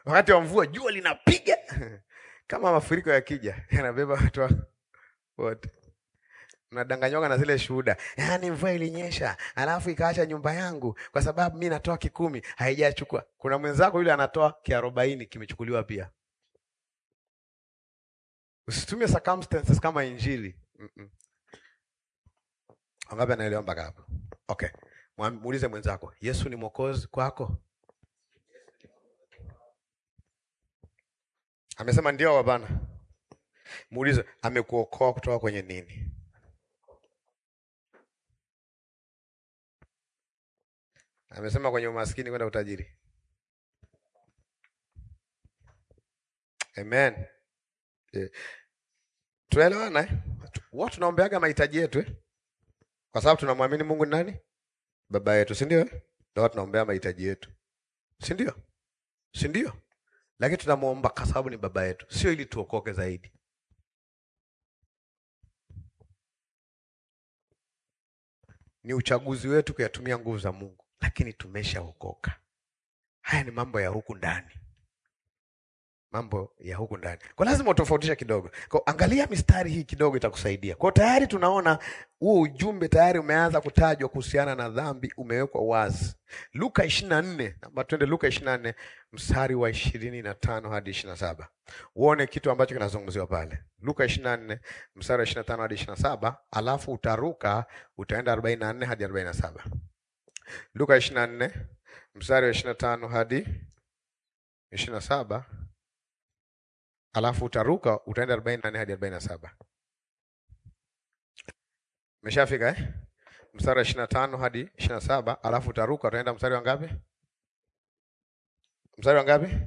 wakati wa mvua jua linapiga kama mafuriko yakija yanabeba watu wa- wote. Mnadanganywaga na zile shuhuda, yaani mvua ilinyesha alafu ikaacha nyumba yangu kwa sababu mi natoa kikumi haijachukua. Kuna mwenzako yule anatoa kiarobaini kimechukuliwa pia. Usitumie circumstances kama injili. Mm-mm. Wangapi anaelewa mpaka hapo? Okay, Mwam- muulize mwenzako, Yesu ni mwokozi kwako? Amesema ndio au hapana? Muulize, amekuokoa kutoka kwenye nini? Amesema kwenye umaskini kwenda utajiri. Amen. Eh, Tuelewana eh? Watu tunaombeaga mahitaji yetu eh? Kwa sababu tunamwamini Mungu ni nani? Baba yetu, si ndio? eh? Ndio tunaombea mahitaji yetu. Si ndio? Si ndio? Lakini tunamuomba kwa sababu ni baba yetu, sio ili tuokoke zaidi. Ni uchaguzi wetu kuyatumia nguvu za Mungu, lakini tumeshaokoka. Haya ni mambo ya huku ndani, mambo ya huku ndani. Kwa lazima utofautisha kidogo. Kwa angalia mistari hii kidogo, itakusaidia. Kwa tayari tunaona huo ujumbe tayari umeanza kutajwa kuhusiana na dhambi, umewekwa wazi. Luka ishirini na nne ama twende Luka ishirini na nne mstari wa ishirini na tano hadi ishirini na saba uone kitu ambacho kinazungumziwa pale. Luka ishirini na nne mstari wa ishirini na tano hadi ishirini na saba alafu utaruka utaenda arobaini na nne hadi arobaini na saba Luka ishirini na nne mstari wa ishirini na tano hadi ishirini na saba alafu utaruka utaenda arobaini na nne hadi arobaini na saba Umeshafika eh? Mstari wa ishirini na tano hadi ishirini na saba alafu utaruka utaenda mstari wa ngapi? Mstari wa ngapi?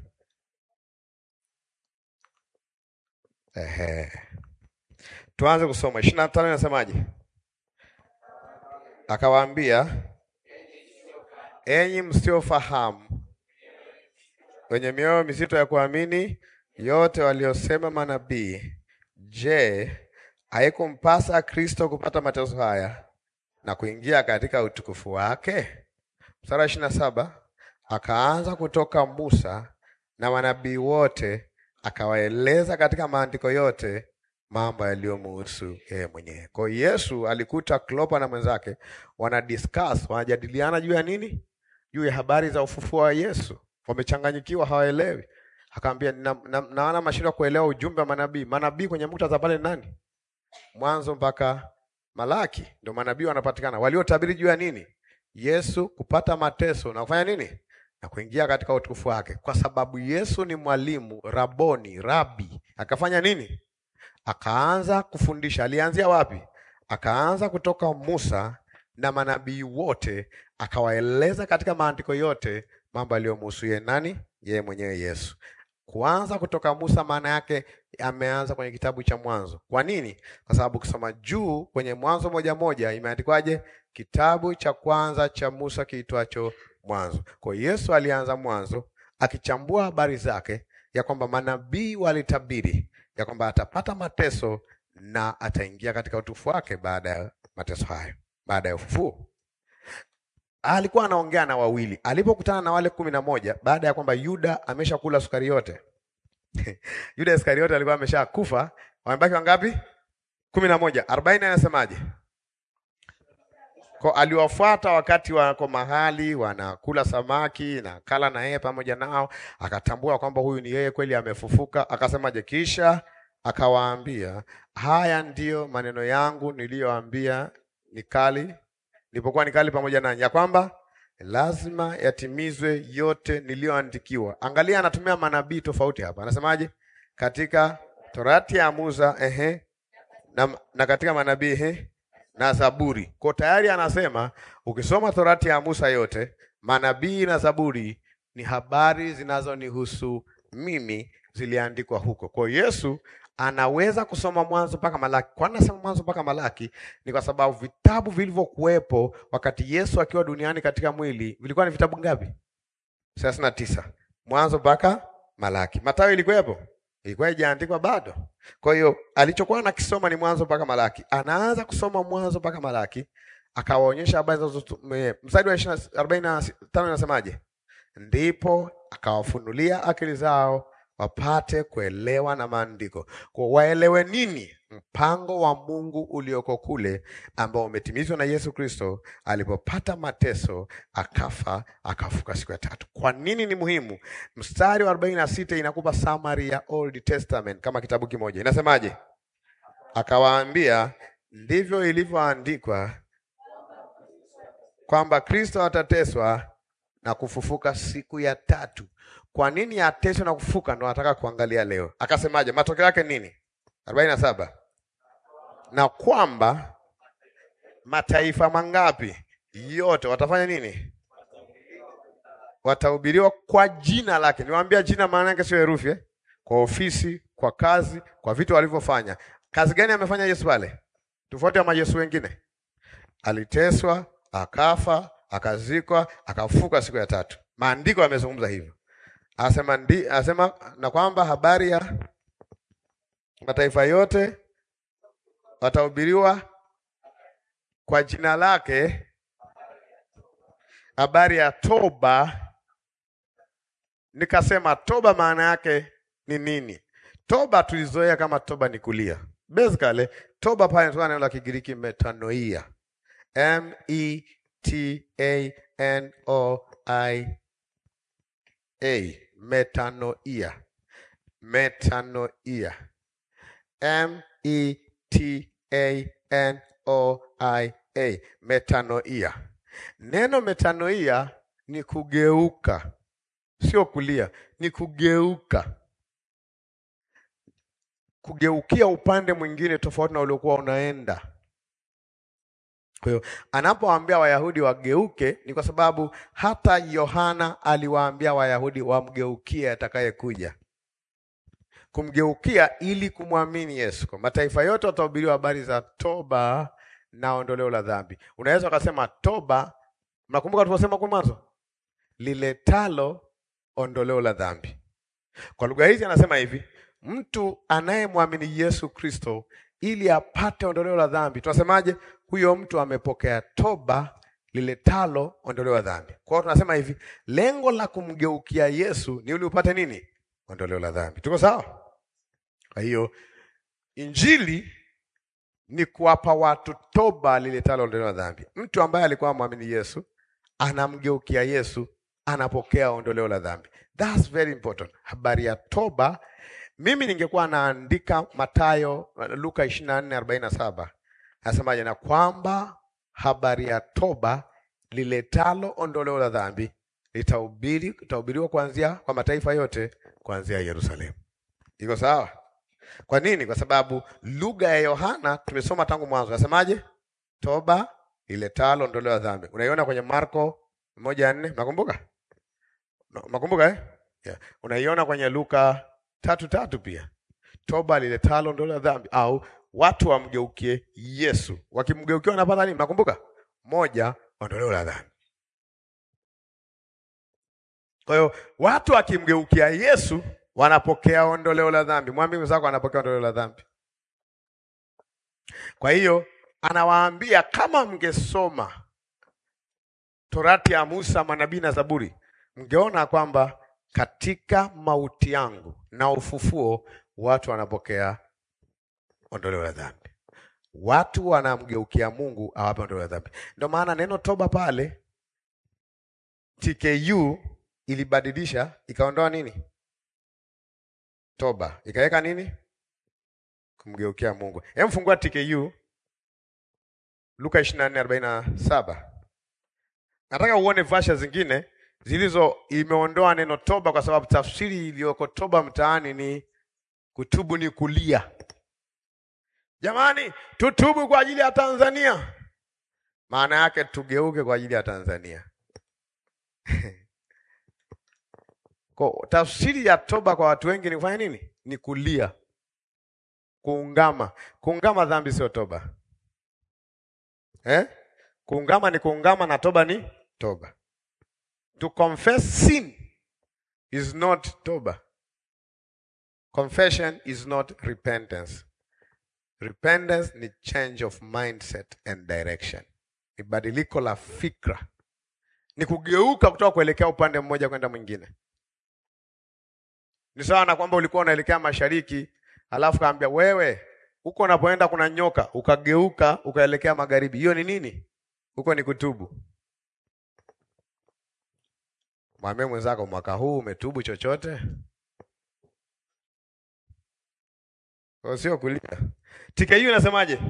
Ehe. Tuanze kusoma. ishirini na tano inasemaje? Akawaambia, enyi msiofahamu, wenye mioyo mizito ya kuamini yote waliosema manabii, je, haikumpasa Kristo kupata mateso haya na kuingia katika utukufu wake? Mstari wa ishirini na saba akaanza kutoka Musa na manabii wote, akawaeleza katika maandiko yote mambo yaliyomuhusu yeye mwenyewe. Kwa hiyo Yesu alikuta Klopa na mwenzake wana discuss, wanajadiliana juu ya nini? Juu ya habari za ufufuo wa Yesu. Wamechanganyikiwa, hawaelewi. Akaambia na, na, naona mashindwa kuelewa ujumbe wa manabii. Manabii kwenye muktadha pale ni nani? Mwanzo mpaka Malaki ndio manabii wanapatikana, waliotabiri juu ya nini? Yesu kupata mateso na kufanya nini? Na kuingia katika utukufu wake, kwa sababu Yesu ni mwalimu, raboni, rabi. Akafanya nini? Akaanza kufundisha. Alianzia wapi? Akaanza kutoka Musa na manabii wote, akawaeleza katika maandiko yote mambo yaliyomhusu yeye nani? Yeye mwenyewe Yesu. Kuanza kutoka Musa maana yake ameanza kwenye kitabu cha Mwanzo. Kwa nini? Kwa sababu ukisoma juu kwenye Mwanzo moja moja imeandikwaje? Kitabu cha kwanza cha Musa kiitwacho Mwanzo. Kwa hiyo Yesu alianza Mwanzo akichambua habari zake ya kwamba manabii walitabiri ya kwamba atapata mateso na ataingia katika utukufu wake baada ya mateso hayo, baada ya ufufuo. Alikuwa anaongea na wawili alipokutana na wale kumi na moja baada ya kwamba Yuda ameshakula sukari yote. Yuda Iskariote alikuwa ameshakufa. Wamebaki wangapi? kumi na moja. Arobaini anasemaje? Kwa aliwafuata wakati wako mahali wanakula samaki na kala na yeye pamoja nao, akatambua kwamba huyu ni yeye kweli amefufuka. Akasemaje? Kisha akawaambia, haya ndiyo maneno yangu niliyoambia nikali nilipokuwa nikali pamoja nanyi, ya kwamba lazima yatimizwe yote niliyoandikiwa. Angalia, anatumia manabii tofauti hapa. Anasemaje? Katika Torati ya Musa ehe, na, na katika manabii ehe, na Zaburi. Kwa tayari anasema ukisoma Torati ya Musa yote, manabii na Zaburi ni habari zinazonihusu mimi, ziliandikwa huko. Kwa hiyo Yesu anaweza kusoma Mwanzo mpaka Malaki. Kwa nini nasema Mwanzo mpaka Malaki? Ni kwa sababu vitabu vilivyokuwepo wakati Yesu akiwa duniani katika mwili vilikuwa ni vitabu ngapi? thelathini na tisa. Mwanzo mpaka Malaki. Mathayo ilikuwepo? Ilikuwa haijaandikwa bado. Kwa hiyo alichokuwa anakisoma ni Mwanzo mpaka Malaki. Anaanza kusoma Mwanzo mpaka Malaki, akawaonyesha habari za mstari wa arobaini na tano inasemaje? ndipo akawafunulia akili zao wapate kuelewa na maandiko. Kwa waelewe nini? Mpango wa Mungu ulioko kule ambao umetimizwa na Yesu Kristo alipopata mateso, akafa, akafuka siku ya tatu. Kwa nini ni muhimu? Mstari wa 46 inakupa summary ya Old Testament kama kitabu kimoja. Inasemaje? Akawaambia, ndivyo ilivyoandikwa kwamba Kristo atateswa na kufufuka siku ya tatu. Kwa nini ateswe na kufufuka? Ndo nataka kuangalia leo. Akasemaje? matokeo yake nini? arobaini na saba na kwamba mataifa mangapi yote watafanya nini? Watahubiriwa kwa jina lake. Niwaambia jina maana yake sio herufi eh? Kwa ofisi, kwa kazi, kwa vitu walivyofanya. Kazi gani amefanya Yesu pale, tofauti na majesu wengine? Aliteswa, akafa, akazikwa, akafuka siku ya tatu. Maandiko yamezungumza hivyo. Asema ndi, asema na kwamba habari ya mataifa yote watahubiriwa kwa jina lake, habari ya toba. Nikasema toba maana yake ni nini? Toba tulizoea kama toba ni kulia. Basically, toba pale inatoka neno la Kigiriki metanoia. M E T A N O I A metanoia. Metanoia. M E T A N O I A metanoia. Neno metanoia ni kugeuka, sio kulia, ni kugeuka, kugeukia upande mwingine tofauti na uliokuwa unaenda. Kwa hiyo anapowaambia Wayahudi wageuke, ni kwa sababu hata Yohana aliwaambia Wayahudi wamgeukie atakayekuja kumgeukia ili kumwamini Yesu. Kwa mataifa yote watahubiriwa habari za toba na ondoleo la dhambi. Unaweza ukasema toba, mnakumbuka tuliposema kwa mwanzo, liletalo ondoleo la dhambi. Kwa lugha hizi anasema hivi, mtu anayemwamini Yesu Kristo ili apate ondoleo la dhambi, tunasemaje? Huyo mtu amepokea toba liletalo ondoleo la dhambi. Kwa hiyo tunasema hivi, lengo la kumgeukia Yesu ni ili upate nini? Ondoleo la dhambi. Tuko sawa? Kwa hiyo injili ni kuwapa watu toba liletalo ondoleo la dhambi. Mtu ambaye alikuwa mwamini Yesu anamgeukia Yesu, anapokea ondoleo la dhambi. That's very important. Habari ya toba, mimi ningekuwa naandika Mathayo, Luka 24:47 nasemaje? Na kwamba habari ya toba liletalo ondoleo la dhambi litahubiri litahubiriwa kuanzia kwa mataifa yote kuanzia Yerusalemu. Iko sawa? Kwa nini? Kwa sababu lugha ya Yohana tumesoma tangu mwanzo, nasemaje? Toba iletalo ondoleo la dhambi. Unaiona kwenye Marko moja nne, nakumbuka nakumbuka eh? Yeah. Unaiona kwenye Luka tatu tatu pia, toba liletalo ondoleo la dhambi, au watu wamgeukie Yesu. Wakimgeukia wanapata nini? Nakumbuka moja, ondoleo la dhambi. Kwa hiyo watu wakimgeukia Yesu wanapokea ondoleo la dhambi. Mwambie mwenzako anapokea ondoleo la dhambi. Kwa hiyo anawaambia kama mngesoma Torati ya Musa, manabii na Zaburi, mngeona kwamba katika mauti yangu na ufufuo watu wanapokea ondoleo la dhambi. Watu wanamgeukia Mungu awape ondoleo la dhambi. Ndio maana neno toba pale TKU ilibadilisha ikaondoa nini? Toba ikaweka nini? Kumgeukia Mungu. Hem, fungua TKU Luka 24:47. Nataka uone vasha zingine zilizo imeondoa neno toba, kwa sababu tafsiri iliyoko toba mtaani ni kutubu, ni kulia. Jamani, tutubu kwa ajili ya Tanzania, maana yake tugeuke kwa ajili ya Tanzania. Kwa tafsiri ya toba kwa watu wengi ni kufanya nini? Ni kulia, kuungama. Kuungama dhambi sio toba eh? Kuungama ni kuungama na toba ni toba. To confess sin is not toba. Confession is not repentance. Repentance ni change of mindset and direction, ni badiliko la fikra, ni kugeuka kutoka kuelekea upande mmoja kwenda mwingine. Ni sawa na kwamba ulikuwa unaelekea mashariki, alafu kaambia wewe, huko unapoenda kuna nyoka, ukageuka ukaelekea magharibi. Hiyo ni nini? Huko ni kutubu. Mwambie mwenzako, mwaka huu umetubu chochote? Kwa sio kulia. TKU inasemaje?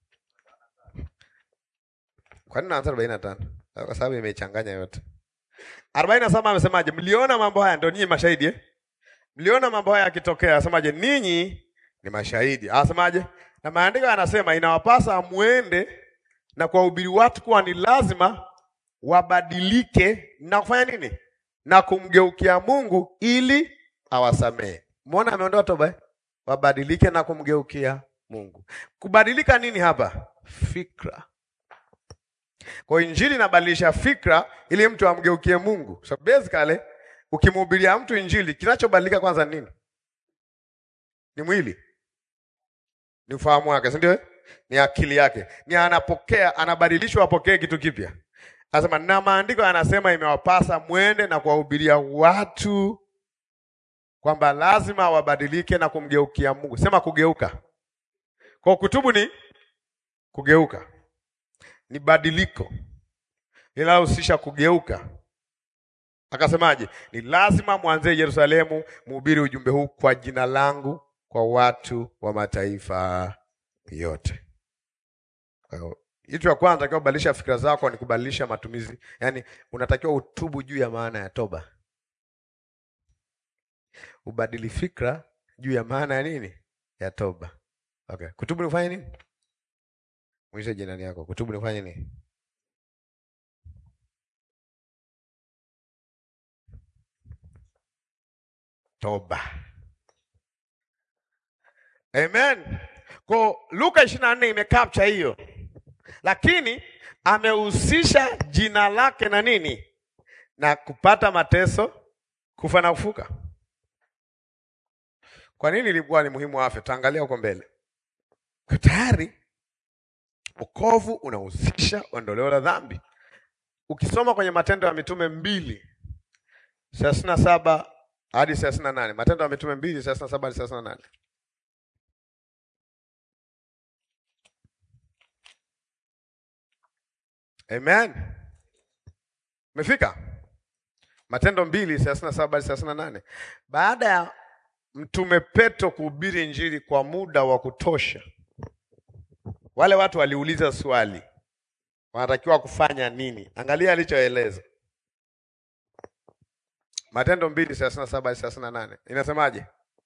Kwa nini naanza arobaini na tano? Kwa sababu imechanganya yote. arobaini na saba amesemaje? Mliona mambo haya, ndio ninyi mashahidi eh? Mliona mambo haya yakitokea, asemaje? Ninyi ni mashahidi. Asemaje? Na maandiko yanasema inawapasa muende na kuwahubiri watu kuwa ni lazima wabadilike na kufanya nini? Na kumgeukia Mungu ili awasamehe. Muona ameondoa toba eh? Wabadilike na kumgeukia Mungu. Kubadilika nini hapa? Fikra. Kwa injili inabadilisha fikra ili mtu amgeukie Mungu. So basically ukimhubiria mtu injili, kinachobadilika kwanza ni nini? Ni mwili, ni ufahamu wake, si ndio? Ni akili yake, ni anapokea, anabadilishwa apokee kitu kipya. Anasema na maandiko yanasema imewapasa mwende na kuwahubiria watu kwamba lazima wabadilike na kumgeukia Mungu. Sema kugeuka. Kwa kutubu ni kugeuka, ni badiliko linalohusisha kugeuka. Akasemaje? Ni lazima mwanzie Yerusalemu, mhubiri ujumbe huu kwa jina langu kwa watu wa mataifa yote. Kwa hiyo kitu cha kwanza takiwa kubadilisha fikra zako ni kubadilisha matumizi, yaani unatakiwa utubu juu ya maana ya toba, ubadili fikra juu ya maana ya nini, ya toba. Okay, kutubu ni kufanya nini? Mwisho jirani yako, kutubu ni kufanya nini? Toba. Amen. Kwa Luka 24 imecapture hiyo, lakini amehusisha jina lake na nini, na kupata mateso, kufa na kufuka. Kwa nini ilikuwa ni muhimu afya? Taangalia huko mbele. Kwa tayari wokovu unahusisha ondoleo la dhambi. Ukisoma kwenye Matendo ya Mitume mbili thelathini na saba hadi thelathini na nane Matendo ya Mitume mbili thelathini na saba hadi thelathini na nane Amen. Umefika? Matendo mbili thelathini na saba hadi thelathini na nane Baada ya Mtume Petro kuhubiri Injili kwa muda wa kutosha, wale watu waliuliza swali, wanatakiwa kufanya nini? Angalia alichoeleza Matendo mbili thelathini na saba hadi thelathini na nane inasemaje?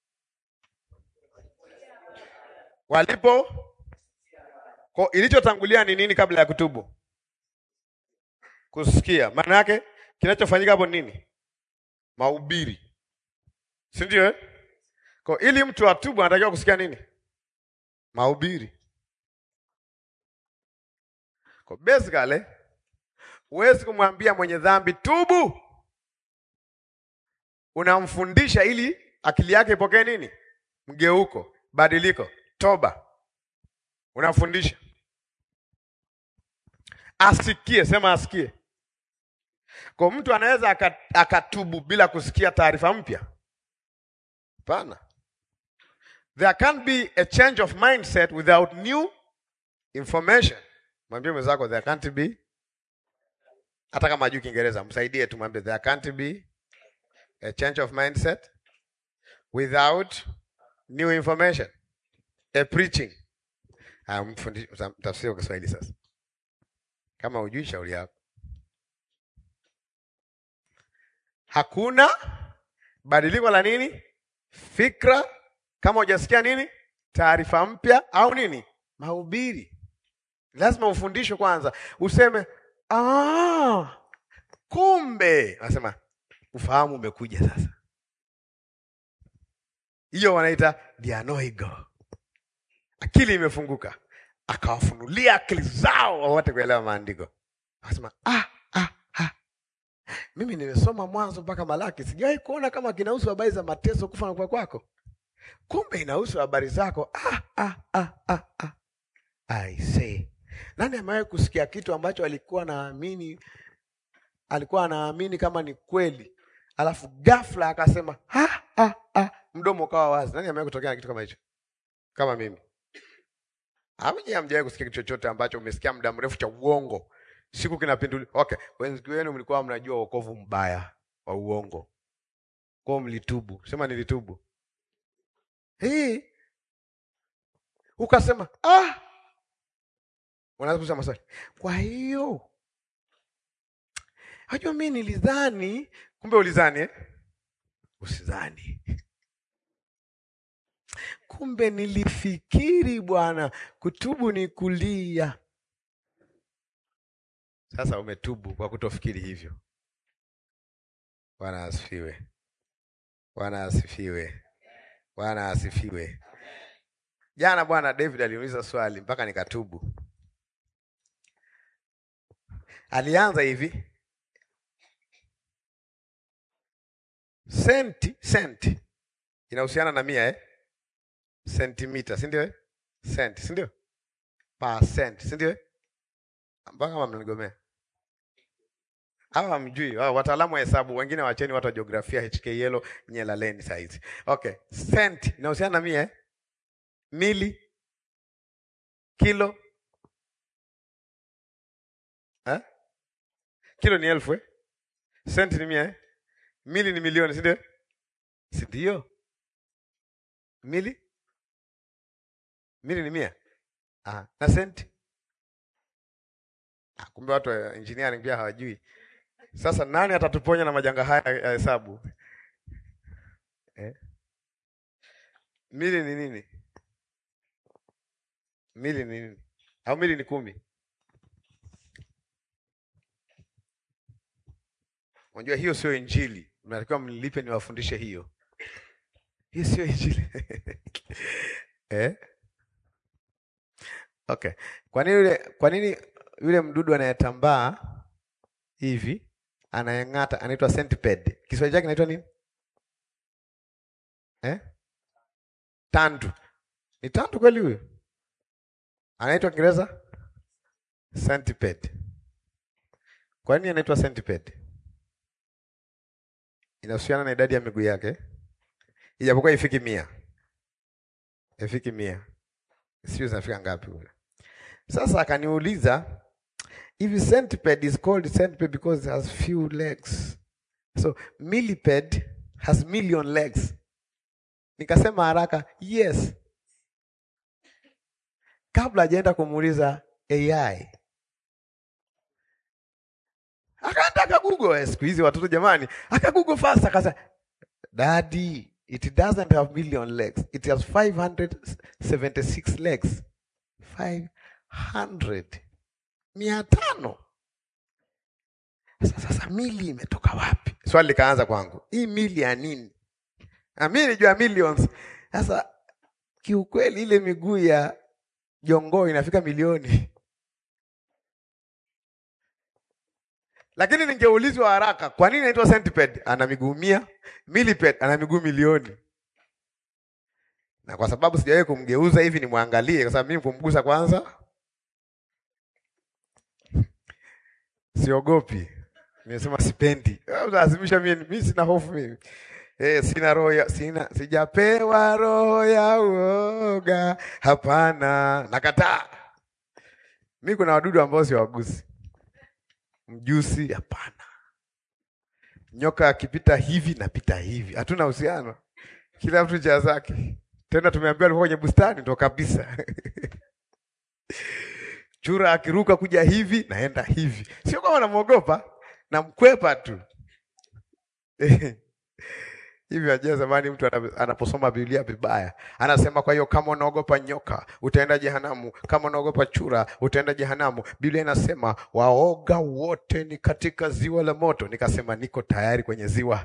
Walipo ko, ilichotangulia ni nini kabla ya kutubu? Kusikia. Maana yake kinachofanyika hapo nini? Mahubiri, si ndio eh? Kwa ili mtu atubu anatakiwa kusikia nini? Mahubiri. Kwa basically huwezi kumwambia mwenye dhambi tubu, unamfundisha ili akili yake ipokee nini? Mgeuko, badiliko, toba. Unamfundisha asikie, sema asikie. Kwa mtu anaweza akatubu bila kusikia taarifa mpya? Hapana. There can be a change of mindset without new information. Mwambie mwenzako there can't be, hata kama hajui Kiingereza msaidie tu, mwambie there can't be a change of mindset without new information. A preaching. Ah, mtafsiri kwa Kiswahili sasa. Kama hujui shauri yako. Hakuna badiliko la nini? Fikra kama hujasikia nini? Taarifa mpya au nini? Mahubiri. Lazima ufundishwe kwanza, useme ah, kumbe. Nasema ufahamu umekuja sasa. Hiyo wanaita dianoigo, akili imefunguka, akawafunulia akili zao wawate kuelewa maandiko. Akasema ah, ah, ah. Mimi nimesoma Mwanzo mpaka Malaki, sijawahi kuona kama kinahusu habari za mateso, kufa na kufa kwako. Kumbe inahusu habari zako. ah, ah, ah, ah, ah. I say, nani amewahi kusikia kitu ambacho alikuwa naamini alikuwa anaamini kama ni kweli, alafu ghafla akasema ha, ha, ha, mdomo ukawa wazi. Nani amewahi kutokea na kitu kama hicho? Kama mimi Hamje hamjawahi kusikia kitu chochote ambacho umesikia muda mrefu cha uongo, siku kinapinduliwa. Okay, wengi wenu mlikuwa mnajua wokovu mbaya wa uongo, kwa mlitubu. Sema nilitubu. Hii ukasema ah, unaanza kusema maswali. Kwa hiyo hajua mimi nilidhani, kumbe ulidhani eh? Usidhani. Kumbe nilifikiri bwana, kutubu ni kulia. Sasa umetubu kwa kutofikiri hivyo. Bwana asifiwe, Bwana asifiwe, Bwana asifiwe. Jana bwana David aliuliza swali mpaka nikatubu. Alianza hivi, senti senti inahusiana na mia eh? sentimita si ndio? Cent si ndio? Percent si ndio? Mpaka kama mnanigomea hawa hamjui, hawa wataalamu wa hesabu, wengine wacheni watu wa jiografia HK yellow nyelaleni saa hizi. Okay, cent inahusiana na mia eh? Mili, kilo eh? Kilo ni elfu eh? Cent ni mia eh? Mili ni milioni si ndio? Si ndio? Mili mili ni mia. Aha. Na senti? Ah, kumbe watu wa engineering pia hawajui. Sasa nani atatuponya na majanga haya ya hesabu eh? Mili ni nini? Mili ni nini? Au mili ni kumi? Unajua hiyo sio Injili. Mnatakiwa mnilipe niwafundishe hiyo. Hiyo sio Injili. eh? Okay. Kwa nini yule kwa nini yule mdudu anayetambaa hivi anayeng'ata anaitwa centipede? Kiswahili chake kinaitwa nini? Eh? Tandu. Ni tandu kweli huyo? Anaitwa Kiingereza centipede. Kwa nini anaitwa centipede? Inahusiana na idadi ya miguu yake, ijapokuwa ifiki mia, ifiki mia, sio zinafika ngapi huyo? Sasa akaniuliza if centipede is called centipede because it has few legs. So millipede has million legs. Nikasema haraka, yes. Kabla hajaenda kumuuliza AI. Akaenda akagoogle siku hizi watoto jamani, akagoogle fast akasema Daddy, it doesn't have million legs. It has 576 legs. 500 mia tano. Sasa, sasa mili imetoka wapi? Swali likaanza kwangu, hii mili ya nini? Na mimi nilijua millions. Sasa kiukweli, ile miguu ya jongoo inafika milioni, lakini ningeulizwa haraka, kwa nini inaitwa centipede? Ana miguu mia. Millipede ana miguu milioni na kwa sababu sijawahi kumgeuza hivi nimwangalie, kwa sababu mimi kumgusa kwanza siogopi. Nimesema sipendi, lazimisha mimi, mimi sina hofu mimi. Eh, sina roho ya sina sijapewa roho ya uoga. Hapana, nakataa. Mimi kuna wadudu ambao siwagusi. Mjusi, hapana. Nyoka akipita hivi napita hivi, hatuna uhusiano. Kila mtu njia zake. Tena tumeambiwa alikuwa kwenye bustani ndo kabisa. Chura akiruka kuja hivi naenda hivi, sio kama namwogopa, namkwepa tu hivi. Ajia zamani mtu anaposoma Biblia vibaya anasema, kwa hiyo kama unaogopa nyoka utaenda jehanamu, kama unaogopa chura utaenda jehanamu. Biblia inasema waoga wote ni katika ziwa la moto. Nikasema niko tayari kwenye ziwa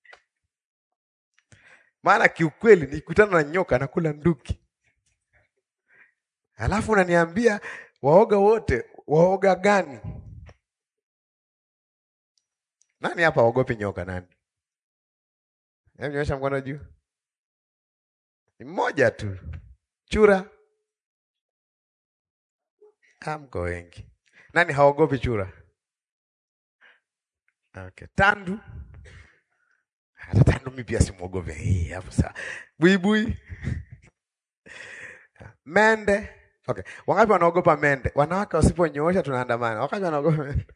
maana kiukweli nikutana na nyoka nakula nduki, alafu unaniambia waoga wote. Waoga gani? Nani hapa waogopi nyoka? Nani? Hebu nyosha mkono juu. Ni mmoja tu. Chura amko wengi. Nani haogopi chura? Okay. Tandu. Hata tandu mimi pia simwogope. Hii hapo sawa. Buibui. Mende. Okay. Wangapi wanaogopa mende? Wanawake wasiponyoosha tunaandamana. Wangapi wanaogopa mende?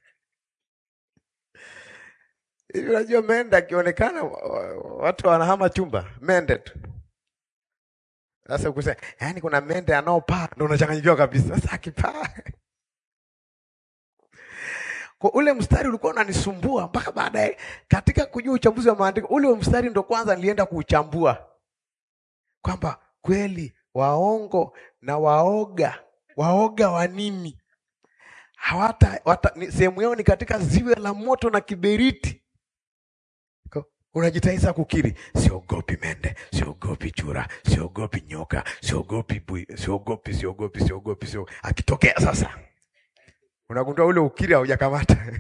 Hivi unajua mende akionekana watu wanahama chumba. Mende tu. Sasa ukisema, yaani kuna mende anaopaa ndio unachanganyikiwa kabisa. Sasa akipaa. Kwa ule mstari ulikuwa unanisumbua mpaka baadaye katika kujua uchambuzi wa maandiko, ule mstari ndo kwanza nilienda kuuchambua kwamba kweli waongo na waoga, waoga wa nini? Hawata wata, ni, sehemu yao ni katika ziwe la moto na kiberiti. Unajitahidi kukiri, siogopi mende, siogopi chura, siogopi nyoka, siogopi bui, siogopi, siogopi, siogopi, siogopi. Akitokea sasa unagundua ule ukiri haujakamata.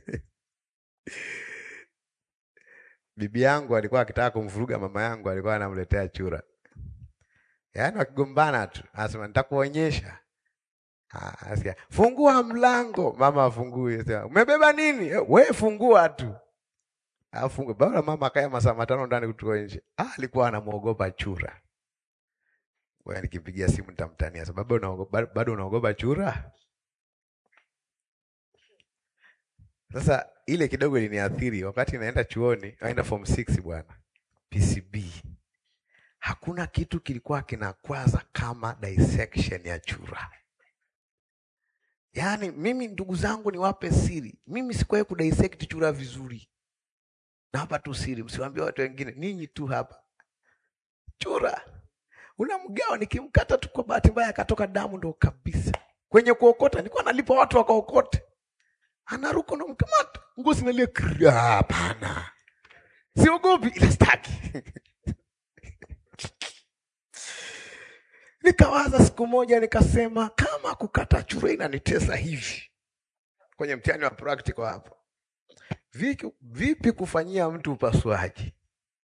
Bibi yangu alikuwa akitaka kumvuruga mama yangu, alikuwa anamletea chura, yaani wakigombana tu, anasema nitakuonyesha. Asikia, fungua mlango, mama afungue. Sema, umebeba nini? We fungua tu, afungue. Bora mama akaya masaa matano ndani kutoka nje. Ah, alikuwa anamwogopa chura. Wewe nikipigia simu nitamtania, sababu unaogopa, bado unaogopa chura? Sasa ile kidogo iliniathiri wakati naenda chuoni, naenda form 6 bwana. PCB. Hakuna kitu kilikuwa kinakwaza kama dissection ya chura. Yaani mimi ndugu zangu niwape siri. Mimi sikuwahi kudissect chura vizuri. Na hapa tu siri, msiwaambie watu wengine, ninyi tu hapa. Chura. Unamgawa nikimkata tu kwa bahati mbaya akatoka damu ndo kabisa. Kwenye kuokota nilikuwa nalipa watu wakaokote anaruka na mkamata ngozi nalia. Hapana, siogopi, ila staki. Nikawaza siku moja, nikasema kama kukata chura inanitesa hivi kwenye mtihani wa practical hapo, vipi, vipi kufanyia mtu upasuaji?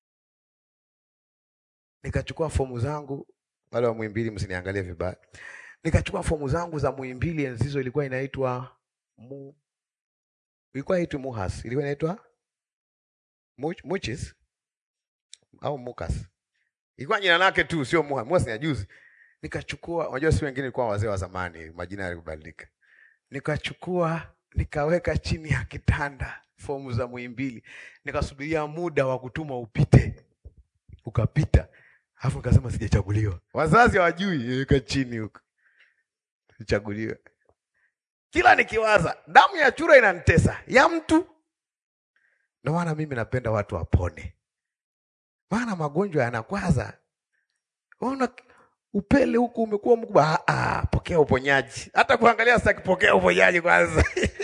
Nikachukua fomu zangu, wale wa Muhimbili msiniangalie vibaya, nikachukua fomu zangu za Muhimbili, enzi hizo ilikuwa inaitwa mu ilikuwa inaitwa Muhas, ilikuwa inaitwa Much, Muchis au Mukas, ilikuwa jina lake tu, sio Muhas. Muhas ni juzi. Nikachukua, unajua si wengine ilikuwa wazee wa zamani, majina yalikubadilika. Nikachukua nikaweka chini ya kitanda fomu za Muhimbili, nikasubiria muda wa kutuma upite, ukapita, alafu nikasema sijachaguliwa. Wazazi hawajui, weka chini huko, sichaguliwa kila nikiwaza damu ya chura inanitesa ya mtu. Ndio maana mimi napenda watu wapone, maana magonjwa yanakwaza. Ona upele huku umekuwa mkubwa, ah, pokea uponyaji. Hata kuangalia sasa, kipokea uponyaji kwanza.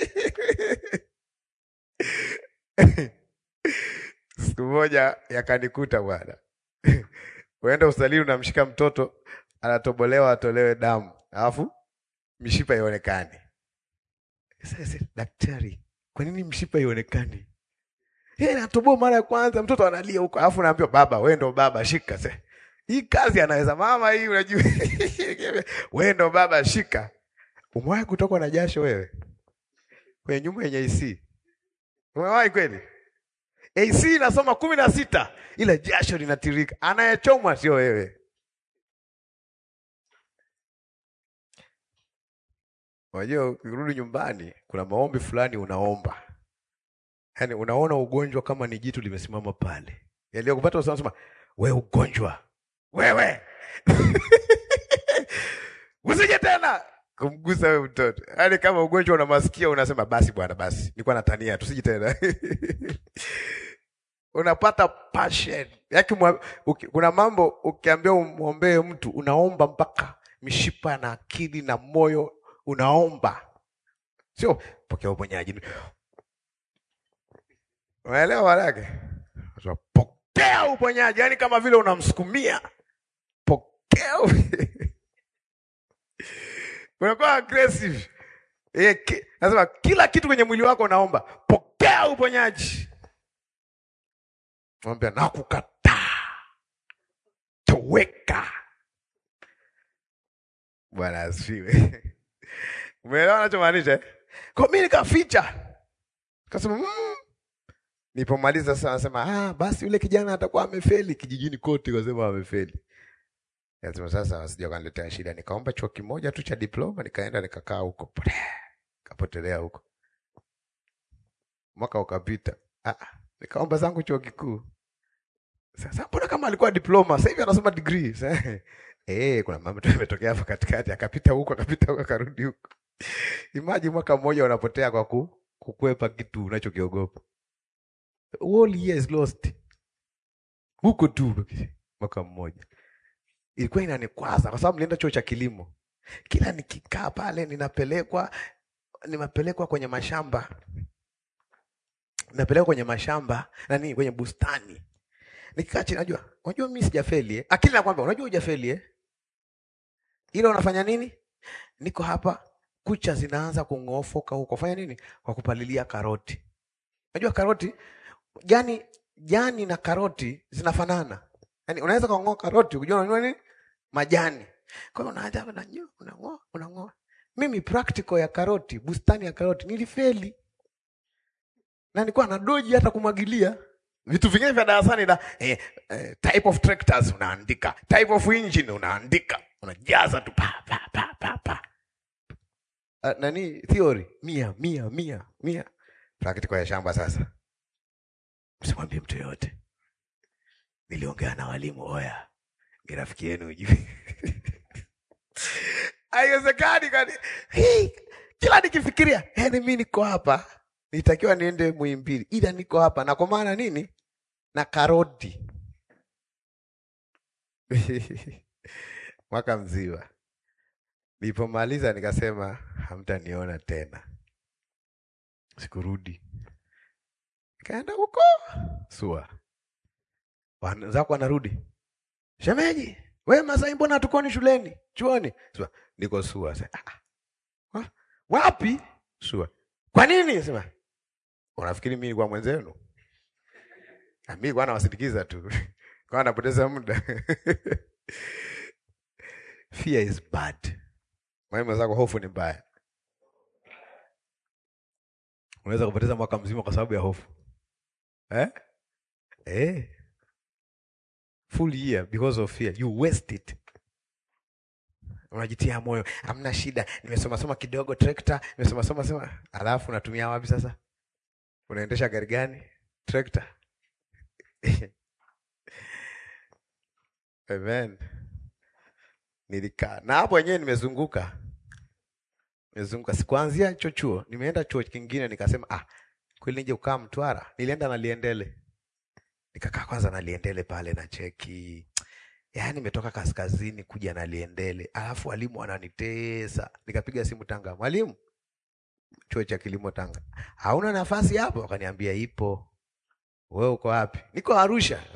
Siku moja yakanikuta bwana, uenda usalini, unamshika mtoto anatobolewa, atolewe damu, alafu mishipa ionekane sasa daktari, kwa nini mshipa ionekani? Yeye anatoboa mara ya kwanza, mtoto analia huko, alafu naambiwa baba, wewe ndo baba, shika sasa. Hii kazi anaweza mama hii, unajua wewe ndo baba, shika. Umewahi kutokwa na jasho wewe kwenye nyumba yenye AC? Umewahi kweli? AC inasoma kumi na sita ila jasho linatirika, anayechomwa sio wewe. Unajua, ukirudi nyumbani kuna maombi fulani unaomba, yaani unaona ugonjwa kama ni jitu limesimama pale, yaliyokupata unasema we ugonjwa wewe usije tena kumgusa wewe mtoto, yaani kama ugonjwa una masikio unasema basi bwana, basi nilikuwa natania, tusije tena unapata passion yake. Kuna mambo ukiambia umwombee mtu unaomba mpaka mishipa na akili na moyo unaomba sio pokea uponyaji. Unaelewa walake, pokea uponyaji, yaani kama vile unamsukumia pokea. Unakuwa aggressive eh, ki, nasema kila kitu kwenye mwili wako unaomba pokea uponyaji. Mwambia nakukataa, toweka. Bwana asifiwe. Umeelewa anachomaanisha? Kwa mimi nikaficha. Kasema mm, Nilipomaliza sasa nasema ah, basi yule kijana atakuwa amefeli kijijini kote, wasema amefeli. Nasema sasa wasija kaniletea shida. Nikaomba chuo kimoja tu cha diploma, nikaenda nikakaa huko, kapotelea huko. Mwaka ukapita, ah, nikaomba zangu chuo kikuu. Sasa mbona kama alikuwa diploma, sasa hivi anasoma degree. Eh, kuna mambo tu yametokea hapo katikati, akapita huko, akapita huko, akarudi huko. Imagine mwaka mmoja unapotea kwa ku, kukwepa kitu unachokiogopa. All years lost. Huko tu mwaka mmoja. Ilikuwa inanikwaza kwa sababu nilienda chuo cha kilimo. Kila nikikaa pale ninapelekwa nimepelekwa kwenye mashamba. Ninapelekwa kwenye mashamba nani kwenye bustani. Nikikaa chini najua, unajua mimi sijafeli eh. Akili nakwambia unajua hujafeli eh. Ila unafanya nini? Niko hapa kucha zinaanza kung'ofoka huko. Fanya nini? Kwa kupalilia karoti. Unajua karoti jani jani na karoti zinafanana. Yaani unaweza kung'oa karoti ukijua unanua nini? Majani. Kwa hiyo unaanza unanyoa, unang'oa, unang'oa. Mimi practical ya karoti, bustani ya karoti nilifeli. Na nilikuwa na doji hata kumwagilia. Vitu vingine vya darasani la eh, eh, type of tractors unaandika, type of engine unaandika, unajaza tu pa pa pa pa pa. Uh, nani theory mia mia mia mia practical ya shamba sasa. Msimwambie mtu yoyote. Niliongea na walimu, oya, ni rafiki yenu ujui. Haiwezekani kani. Hey, kila nikifikiria, yani mimi niko hapa, nitakiwa niende Muhimbili, ila niko hapa na kwa maana nini? Na karoti mwaka mzima. Nilipomaliza nikasema hamtaniona tena, sikurudi. Kaenda huko sua, wenzako wanarudi, shemeji, we Masai, mbona hatukoni shuleni chuoni? Sua, niko sua. Sasa, ah, ah, wapi? Sua, kwa nini? Sema, unafikiri mimi kwa mwenzenu? Ah, mimi kwa nawasindikiza tu kwa napoteza muda Fear is bad. Mwalimu zako, hofu ni mbaya. Unaweza kupoteza mwaka mzima kwa sababu ya hofu eh? Eh. Full year because of fear. You waste it. Unajitia moyo, hamna shida, nimesoma soma kidogo trekta, nimesoma soma soma, alafu unatumia wapi sasa? Unaendesha gari gani? Trekta. Amen. Nilikaa na hapo wenyewe nimezunguka, nimezunguka sikuanzia hicho chuo, nimeenda chuo kingine, nikasema ah, kweli nije kukaa Mtwara. Nilienda na Liendele, nikakaa kwanza na Liendele pale na cheki, yaani nimetoka kaskazini kuja na Liendele, alafu walimu wananitesa. Nikapiga simu Tanga, mwalimu, chuo cha kilimo Tanga, hauna nafasi hapo? Wakaniambia ipo. Wewe uko wapi? Niko Arusha.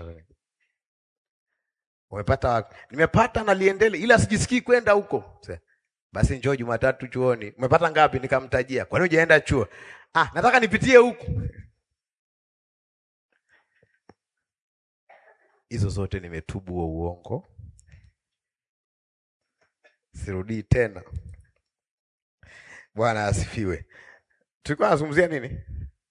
Umepata wapi? Nimepata na Liendele ila sijisikii kwenda huko. Basi njoo Jumatatu chuoni. Umepata ngapi? Nikamtajia. Kwa nini hujaenda chuo? Ah, nataka nipitie huku. Hizo zote nimetubu wa uongo. Sirudii tena. Bwana asifiwe. Tulikuwa tunazungumzia nini?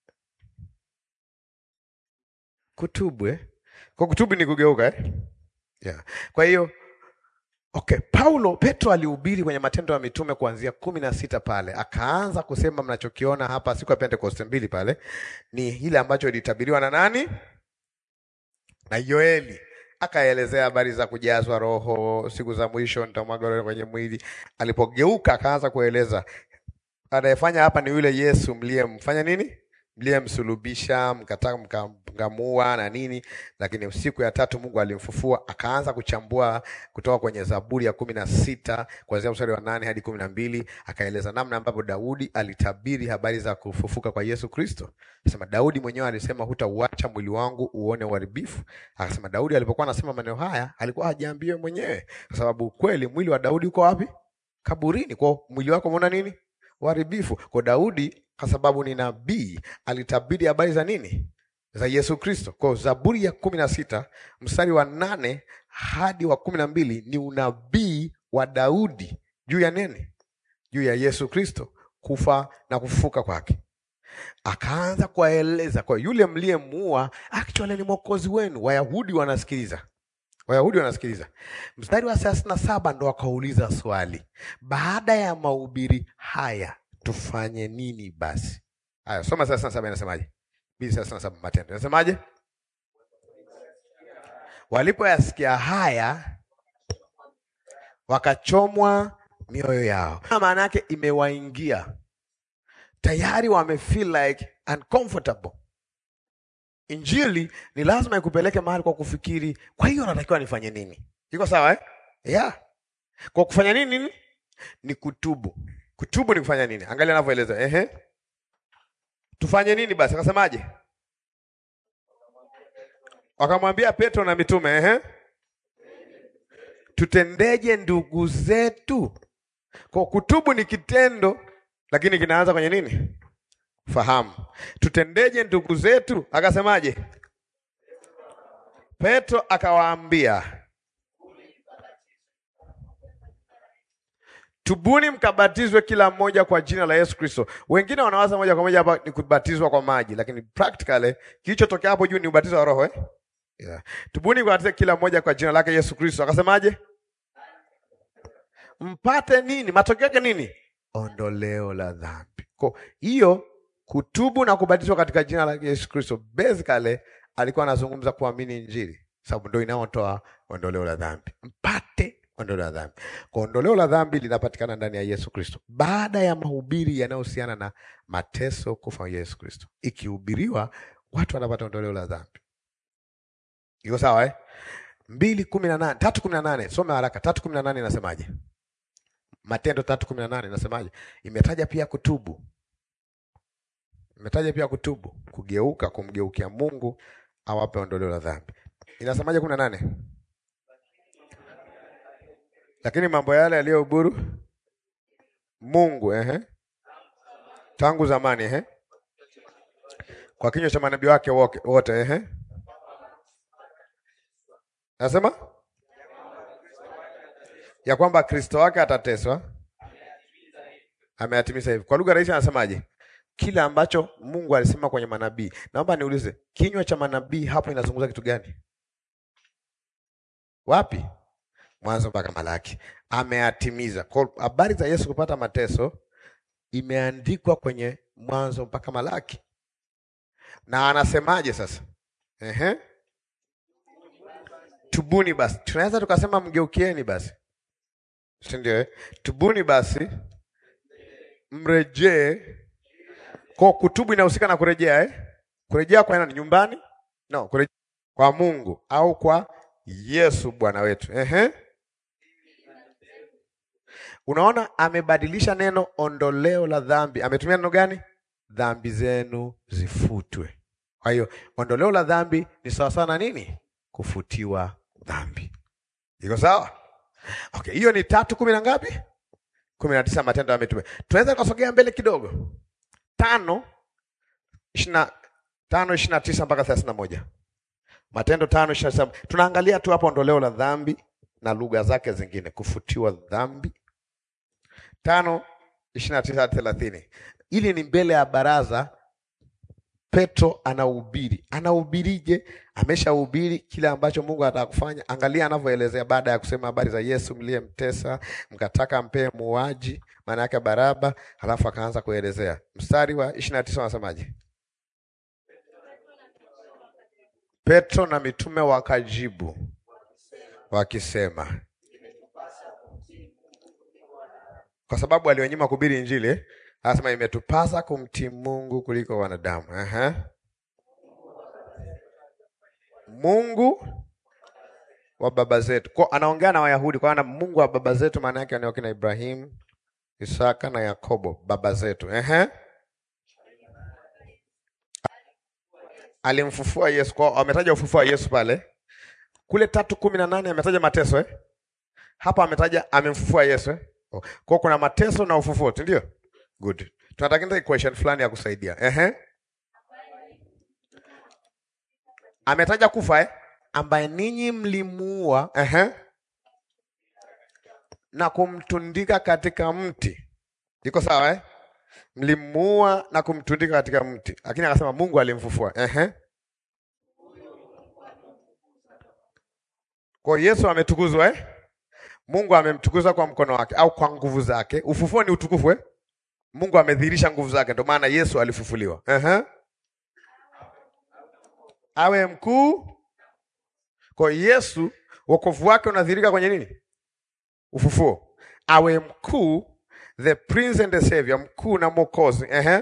Kutubu eh? Kwa kutubu ni kugeuka eh? Yeah. Kwa hiyo okay, Paulo Petro alihubiri kwenye Matendo ya Mitume kuanzia kumi na sita pale, akaanza kusema mnachokiona hapa siku ya Pentekoste mbili pale ni ile ambacho ilitabiriwa na nani? Na Yoeli. Akaelezea habari za kujazwa Roho, siku za mwisho nitamwaga roho kwenye mwili. Alipogeuka akaanza kueleza anayefanya hapa ni yule Yesu mliyemfanya nini? Mliyemsulubisha, mkataka mkamua na nini, lakini siku ya tatu Mungu alimfufua. Akaanza kuchambua kutoka kwenye Zaburi ya kumi na sita kuanzia mstari wa nane hadi kumi na mbili akaeleza namna ambavyo Daudi alitabiri habari za kufufuka kwa Yesu Kristo. Akasema Daudi mwenyewe alisema, hutauacha mwili wangu uone uharibifu. Akasema Daudi alipokuwa anasema maneno haya alikuwa hajiambie mwenyewe, kwa sababu kweli mwili wa Daudi uko wapi? Kaburini. Kwa mwili wako umeona nini? Uharibifu. Kwa Daudi kwa sababu ni nabii alitabiri habari za nini? Za Yesu Kristo. Kwa Zaburi ya kumi na sita mstari wa nane hadi wa kumi na mbili ni unabii wa Daudi juu ya nini? Juu ya Yesu Kristo kufa na kufufuka kwake. akaanza kuwaeleza kwa yule mliyemuua actually ni mwokozi wenu. Wayahudi wanasikiliza, Wayahudi wanasikiliza. Mstari wa thelathini na saba ndo akauliza swali, baada ya mahubiri haya tufanye nini basi? Haya, soma thelathini na saba inasemaje? Mbili thelathini na saba Matendo inasemaje? Walipoyasikia haya wakachomwa mioyo yao. Maana yake imewaingia tayari, wame feel like uncomfortable. Injili ni lazima ikupeleke mahali kwa kufikiri, kwa hiyo natakiwa nifanye nini? Iko sawa eh? Yeah. Kwa kufanya nini nini? Ni kutubu. Kutubu ni kufanya nini? Angalia anavyoeleza. Ehe. Tufanye nini basi? Akasemaje? Wakamwambia Petro na mitume, ehe. Tutendeje ndugu zetu? Kwa kutubu ni kitendo, lakini kinaanza kwenye nini? Fahamu. Tutendeje ndugu zetu? Akasemaje? Petro akawaambia, tubuni mkabatizwe kila mmoja kwa jina la Yesu Kristo. Wengine wanawaza moja kwa moja hapa ni kubatizwa kwa maji, lakini practically kilichotokea hapo juu ni ubatizo wa Roho eh? Yeah. Tubuni mkabatizwe kila mmoja kwa jina lake Yesu Kristo. Akasemaje? Mpate nini? Matokeo yake nini? Ondoleo la dhambi. Kwa hiyo kutubu na kubatizwa katika jina la Yesu Kristo, basically alikuwa anazungumza kuamini Injili, sababu ndio inayotoa ondoleo la dhambi. Mpate ondoleo la dhambi. Kwa ondoleo la dhambi linapatikana ndani ya Yesu Kristo baada ya mahubiri yanayohusiana na mateso, kufa kwa Yesu Kristo. Ikihubiriwa watu wanapata ondoleo la dhambi. Iko sawa eh? mbili kumi na nane tatu kumi na nane Soma haraka. tatu kumi na nane inasemaje? Matendo tatu kumi na nane inasemaje? Imetaja pia kutubu imetaja pia kutubu, kugeuka, kumgeukia Mungu awape ondoleo la dhambi. Inasemaje kumi na nane? Lakini mambo yale yaliyohuburu Mungu ehe, tangu zamani ehe, kwa kinywa cha manabii wake wote ehe, nasema ya kwamba Kristo wake atateswa, ameyatimiza hivi. Kwa lugha rahisi anasemaje? Kila ambacho Mungu alisema kwenye manabii. Naomba niulize, kinywa cha manabii hapo inazungumza kitu gani? Wapi? Mwanzo mpaka Malaki. Ameyatimiza. Kwa habari za Yesu kupata mateso imeandikwa kwenye Mwanzo mpaka Malaki. Na anasemaje sasa? Ehe. Tubuni basi. Tunaweza tukasema mgeukieni basi. Si ndio? Eh? Tubuni basi. Mrejee kwa kutubu inahusika na kurejea eh? Kurejea kwa nani? Nyumbani? No, kurejea kwa Mungu au kwa Yesu Bwana wetu. Ehe. Unaona amebadilisha neno ondoleo la dhambi. Ametumia neno gani? Dhambi zenu zifutwe. Kwa hiyo ondoleo la dhambi ni sawa sawa na nini? Kufutiwa dhambi. Iko sawa? Okay, hiyo ni tatu kumi na ngapi? kumi na tisa Matendo ya Mitume. Tunaweza kusogea mbele kidogo tano ishirini na tano ishirini na tisa mpaka thelathini na moja Matendo tano ishirini na tisa Tunaangalia tu hapo ondoleo la dhambi na lugha zake zingine, kufutiwa dhambi. tano ishirini na tisa hadi thelathini Ili ni mbele ya baraza. Petro anahubiri. Anahubirije? Ameshahubiri kile ambacho Mungu anataka kufanya. Angalia anavyoelezea baada ya kusema habari za Yesu mliyemtesa, mkataka mpee muuaji, maana yake Baraba, halafu akaanza kuelezea. Mstari wa ishirini na tisa wanasemaje? Petro na mitume wakajibu wakisema, kwa sababu alionyima kuhubiri Injili eh? Anasema imetupasa kumtii Mungu kuliko wanadamu. Aha. Mungu wa baba zetu. Kwa anaongea na Wayahudi kwa maana Mungu wa baba zetu maana yake ni wakina Ibrahimu, Isaka na Yakobo baba zetu. Ehe. Alimfufua Yesu. Kwa ametaja ufufua Yesu pale. Kule tatu kumi na nane ametaja mateso eh? Hapa ametaja amemfufua Yesu eh? Oh. Kwa kuna mateso na ufufuo, ndio? Good. Tunataka equation fulani ya kusaidia. Ehe. Ametaja kufa eh? Ambaye ninyi mlimuua ehe, na kumtundika katika mti. Iko sawa eh? mlimuua na kumtundika katika mti, lakini akasema Mungu alimfufua. Ehe. Kwa hiyo Yesu ametukuzwa eh? Mungu amemtukuza kwa mkono wake au kwa nguvu zake. Ufufuo ni utukufu eh? Mungu amedhihirisha nguvu zake, ndio maana Yesu alifufuliwa. Ehe. Awe mkuu. Kwa hiyo Yesu wokovu wake unadhihirika kwenye nini? Ufufuo. Awe mkuu, the prince and the savior, mkuu na mwokozi. Ehe.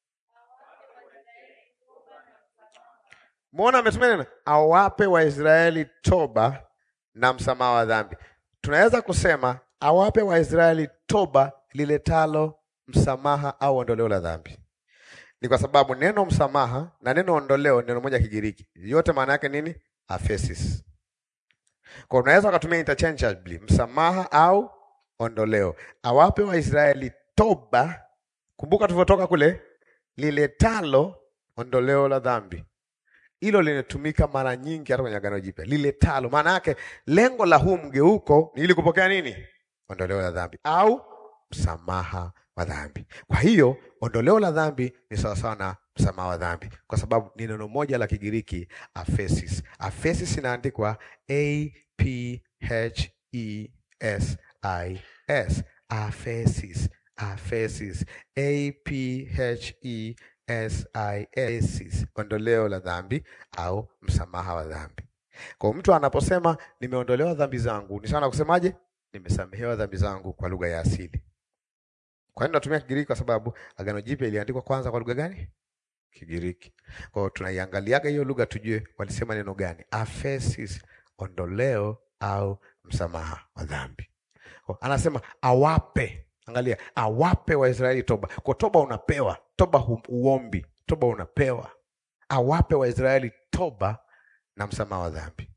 Muona ametumia neno awape Waisraeli toba na msamaha wa dhambi. Tunaweza kusema awape Waisraeli toba liletalo msamaha au ondoleo la dhambi. Ni kwa sababu neno msamaha na neno ondoleo neno moja Kigiriki, yote maana yake nini? Aphesis. Kwa unaweza ukatumia interchangeably msamaha au ondoleo. Awape Waisraeli toba, kumbuka tulivyotoka kule, liletalo ondoleo la dhambi. Hilo linatumika mara nyingi hata kwenye Agano Jipya, liletalo. Maana yake lengo la huu mgeuko ni ili kupokea nini? Ondoleo la dhambi au msamaha wa dhambi. Kwa hiyo ondoleo la dhambi ni sawasawa na msamaha wa dhambi, kwa sababu ni neno moja la Kigiriki aphesis. Aphesis inaandikwa a p h e s i s, aphesis, aphesis, a p h e s i s, ondoleo la dhambi au msamaha wa dhambi. Kwa mtu anaposema nimeondolewa dhambi zangu, ni sawa na kusemaje? Nimesamehewa dhambi zangu kwa lugha ya asili. Kwa nini natumia Kigiriki? Kwa sababu Agano Jipya iliandikwa kwanza kwa lugha gani? Kigiriki. Kwa hiyo tunaiangaliaga hiyo lugha tujue walisema neno gani, aphesis, ondoleo au msamaha wa dhambi. Kwa anasema awape, angalia, awape Waisraeli toba. Kwa toba unapewa, toba hu- uombi, toba unapewa. Awape Waisraeli toba na msamaha wa dhambi.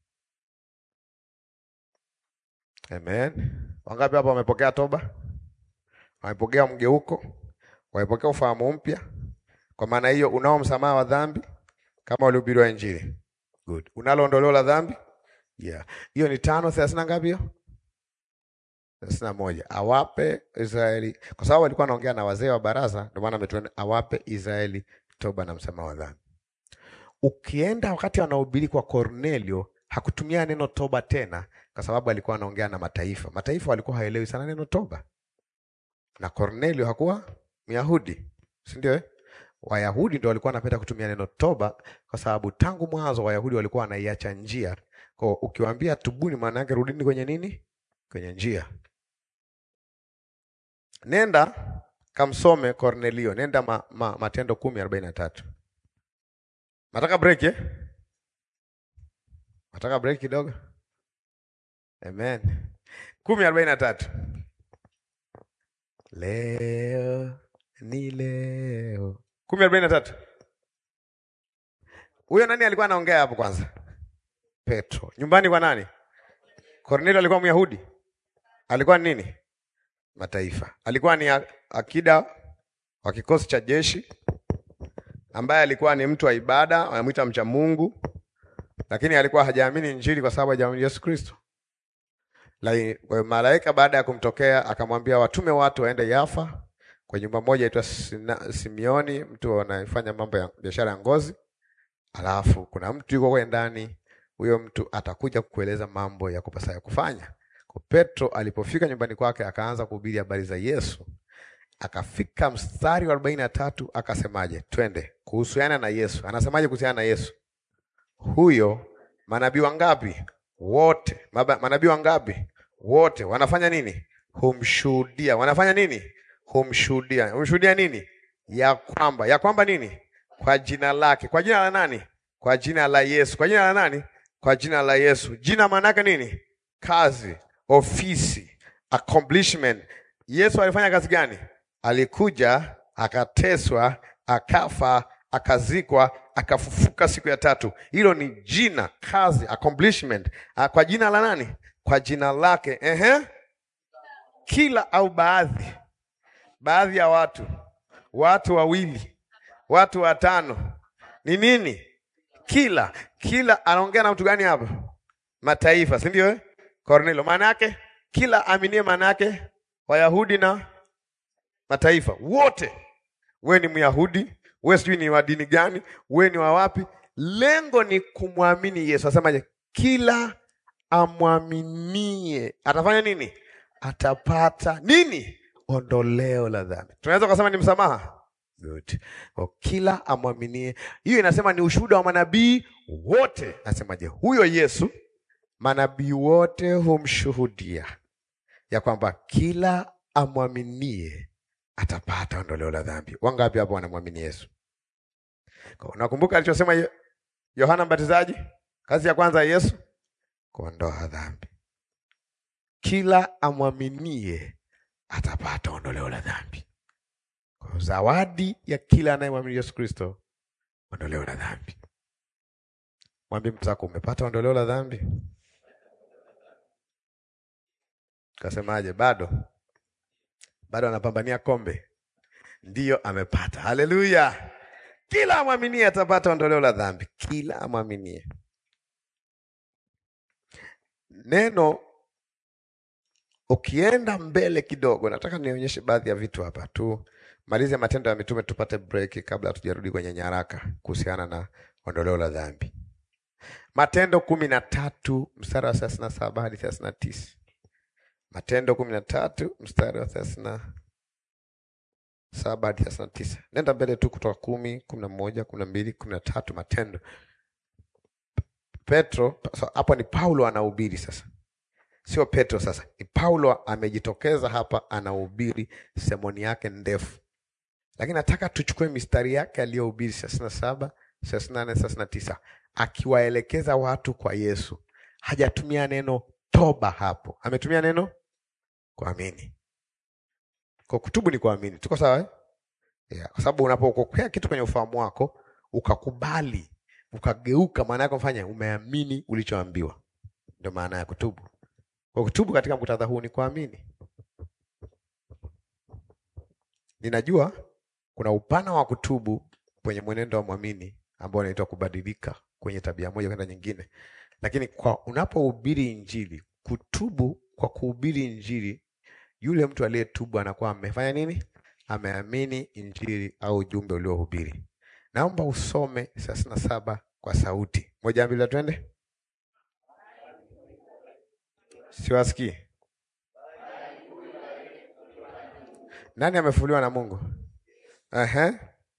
Amen. Wangapi hapa wamepokea toba? Wamepokea mgeuko? Wamepokea ufahamu mpya? Kwa maana hiyo unao msamaha wa dhambi kama ulihubiriwa Injili. Good. Unalo ondoleo la dhambi? Yeah. Hiyo ni tano thelathini na ngapi hiyo? thelathini na moja. Awape Israeli, kwa sababu alikuwa anaongea na wazee wa baraza, ndio maana ametuona awape Israeli toba na msamaha wa dhambi. Ukienda wakati anahubiri kwa Kornelio, hakutumia neno toba tena, kwa sababu alikuwa anaongea na mataifa. Mataifa walikuwa haelewi sana neno toba, na Kornelio hakuwa Myahudi, si ndio? eh? Wayahudi ndio walikuwa wanapenda kutumia neno toba, kwa sababu tangu mwanzo Wayahudi walikuwa wanaiacha njia. Kwa ukiwaambia tubuni, maana yake rudini kwenye nini? Kwenye njia. Nenda kamsome Kornelio, nenda ma, ma, Matendo kumi arobaini na tatu. Nataka break eh? Nataka break kidogo. Amen. kumi arobaini na tatu. Leo ni leo. kumi arobaini na tatu. Huyo nani alikuwa anaongea hapo kwanza? Petro. Nyumbani kwa nani? Kornelio alikuwa Myahudi? Alikuwa ni nini? Mataifa. Alikuwa ni a- akida wa kikosi cha jeshi ambaye alikuwa ni mtu wa ibada, wanamwita mcha Mungu, lakini alikuwa hajaamini Injili kwa sababu hajaamini Yesu Kristo. Lakini kwa hiyo malaika baada ya kumtokea akamwambia watume watu waende Yafa kwa nyumba moja aitwa Simioni, mtu anayefanya mambo ya biashara ya ngozi. Alafu kuna mtu yuko kule ndani, huyo mtu atakuja kukueleza mambo ya kupasa ya kufanya. Kwa Petro alipofika nyumbani kwake akaanza kuhubiri habari za Yesu. Akafika mstari wa arobaini na tatu akasemaje? Twende kuhusiana na Yesu. Anasemaje kuhusiana na Yesu? Huyo manabii wangapi? Wote. Maba- Manabii wangapi? Wote wanafanya nini? Humshuhudia. Wanafanya nini? Humshuhudia. Humshuhudia nini? Ya kwamba, ya kwamba nini? Kwa jina lake. Kwa jina la nani? Kwa jina la Yesu. Kwa jina la nani? Kwa jina la Yesu. Jina maana yake nini? Kazi, ofisi, accomplishment. Yesu alifanya kazi gani? Alikuja, akateswa, akafa, akazikwa, akafufuka siku ya tatu. Hilo ni jina, kazi, accomplishment. Ah, Kwa jina la nani? Kwa jina lake. Ehe. Kila au baadhi, baadhi ya watu, watu wawili, watu watano, ni nini? Kila kila, anaongea na mtu gani hapa? Mataifa, si ndio? eh? Kornelio, maana yake kila aminie, maana yake Wayahudi na mataifa wote wewe ni Myahudi, wewe sijui ni wa dini gani, wewe ni wa wapi. Lengo ni kumwamini Yesu. Asemaje? Kila amwaminie atafanya nini? Atapata nini? Ondoleo la dhambi. Tunaweza kusema ni msamaha. Good. Kwa kila amwaminie, hiyo inasema ni ushuhuda wa manabii wote. Nasemaje? Huyo Yesu manabii wote humshuhudia ya kwamba kila amwaminie atapata ondoleo la dhambi. Wangapi hapo wanamwamini Yesu? Kwa unakumbuka alichosema Yo- Yohana Mbatizaji, kazi ya kwanza ya Yesu kuondoa dhambi. Kila amwaminie atapata ondoleo la dhambi. Kwa zawadi ya kila anayemwamini Yesu Kristo, ondoleo la dhambi. Mwambie mtu wako umepata ondoleo la dhambi. Kasemaje? Bado bado anapambania kombe, ndiyo amepata. Haleluya! Kila amwaminie atapata ondoleo la dhambi, kila amwaminie. Neno ukienda mbele kidogo, nataka nionyeshe baadhi ya vitu hapa tu, malize Matendo ya Mitume tupate break kabla hatujarudi kwenye nyaraka kuhusiana na ondoleo la dhambi. Matendo kumi na tatu mstari wa thelathini na saba hadi thelathini na tisa. Matendo kumi na tatu mstari wa thelathini na saba hadi thelathini na tisa. Nenda mbele tu kutoka kumi, kumi na moja, kumi na mbili, kumi na tatu. Matendo Petro so, hapo ni Paulo anahubiri sasa, sio Petro. Sasa ni Paulo amejitokeza hapa, anahubiri semoni yake ndefu, lakini nataka tuchukue mistari yake aliyohubiri thelathini na saba, thelathini na nane, thelathini na tisa, akiwaelekeza watu kwa Yesu. Hajatumia neno toba hapo, ametumia neno kuamini. Kwa kutubu ni kuamini, tuko sawa eh? Yeah, kwa sababu unapokokea kitu kwenye ufahamu wako ukakubali ukageuka, maana yake mfanya umeamini ulichoambiwa, ndio maana ya kutubu. Kwa kutubu katika muktadha huu ni kuamini. Ninajua kuna upana wa kutubu kwenye mwenendo wa mwamini ambao unaitwa kubadilika kwenye tabia moja kwenda nyingine, lakini kwa unapohubiri Injili, kutubu kwa kuhubiri Injili, yule mtu aliyetubu anakuwa amefanya nini? Ameamini Injili au ujumbe uliohubiri. Naomba usome thelathini na saba kwa sauti moja, mbili, twende. Siwasikii. Nani amefuliwa na Mungu? Ehe.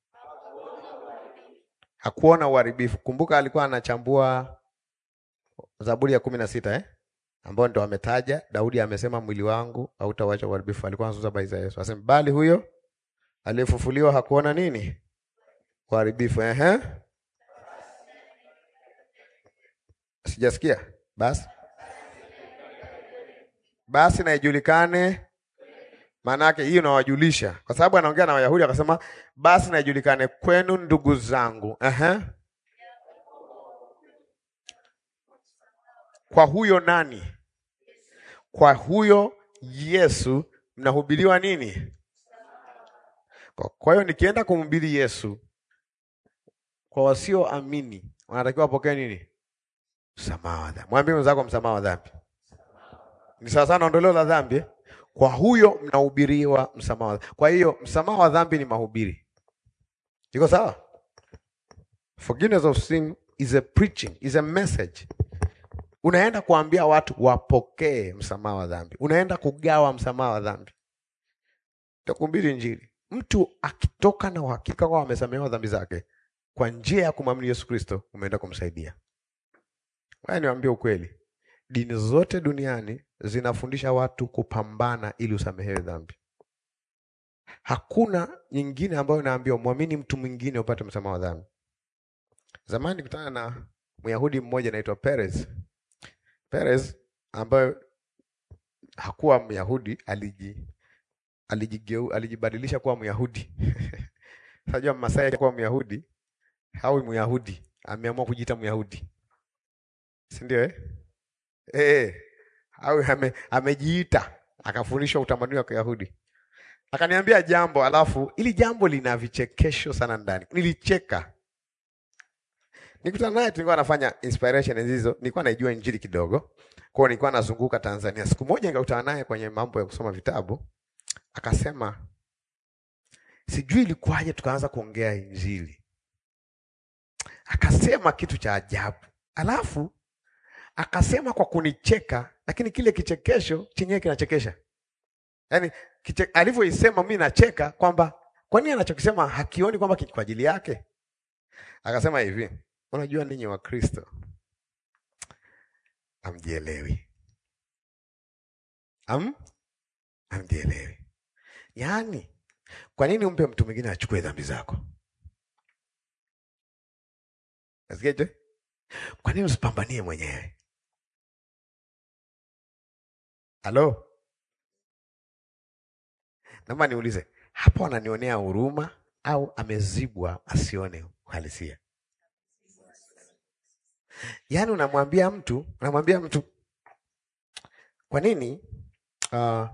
Hakuona uharibifu. Kumbuka alikuwa anachambua Zaburi ya kumi na sita eh? ambao ndo ametaja Daudi amesema mwili wangu hautawacha uharibifu. Alikuwa anazungumza habari za Yesu. Asema bali huyo aliyefufuliwa hakuona nini? Uharibifu. Ehe. Sijasikia. Basi basi na ijulikane maana yake hiyo nawajulisha, kwa sababu anaongea na Wayahudi akasema, basi na ijulikane kwenu ndugu zangu, Ehe. kwa huyo nani? Kwa huyo Yesu mnahubiriwa nini? Kwa- Kwa hiyo nikienda kumhubiri Yesu kwa wasioamini, wanatakiwa wapokee nini? Msamaha wa dhambi. Mwambie mwenzako msamaha wa dhambi ni sawa sana ondoleo la dhambi. eh? Kwa huyo mnahubiriwa msamaha wa dhambi. Kwa hiyo msamaha wa dhambi ni mahubiri, iko sawa? Forgiveness of sin is a preaching, is a message. Unaenda kuambia watu wapokee msamaha wa dhambi, unaenda kugawa msamaha wa dhambi, takuhubiri Injili. Mtu akitoka na uhakika kwamba amesamehewa dhambi zake kwa njia ya kumwamini Yesu Kristo, umeenda kumsaidia. Haya, niwaambie ukweli, dini zote duniani zinafundisha watu kupambana ili usamehewe dhambi. Hakuna nyingine ambayo inaambiwa mwamini mtu mwingine upate msamaha wa dhambi. Zamani nikutana na Myahudi mmoja anaitwa Perez. Perez ambayo hakuwa Myahudi, aliji alijigeu alijibadilisha kuwa Myahudi. Sajua Masai kuwa Myahudi hawi Myahudi, ameamua kujiita Myahudi, si ndio eh? Eh, au ame, amejiita akafundishwa utamaduni wa Kiyahudi. Akaniambia jambo, alafu ili jambo lina vichekesho sana ndani. Nilicheka. Nikutana naye tulikuwa nafanya inspiration hizo, nilikuwa naijua injili kidogo. Kwa hiyo nilikuwa nazunguka Tanzania. Siku moja nikakutana naye kwenye mambo ya kusoma vitabu. Akasema sijui ilikuwaje, tukaanza kuongea Injili, akasema kitu cha ajabu, alafu akasema kwa kunicheka, lakini kile kichekesho chenyewe kinachekesha. Yaani kiche, alivyoisema mimi nacheka kwamba kwa nini anachokisema hakioni kwamba kwa ajili yake. Akasema hivi, unajua ninyi wa Kristo amjielewi, am amjielewi. Yaani, kwa nini umpe mtu mwingine achukue dhambi zako? Nasikiaje? Kwa nini usipambanie mwenyewe? Halo, naomba niulize hapo, ananionea huruma au amezibwa asione uhalisia? Yaani unamwambia mtu unamwambia mtu kwa nini uh,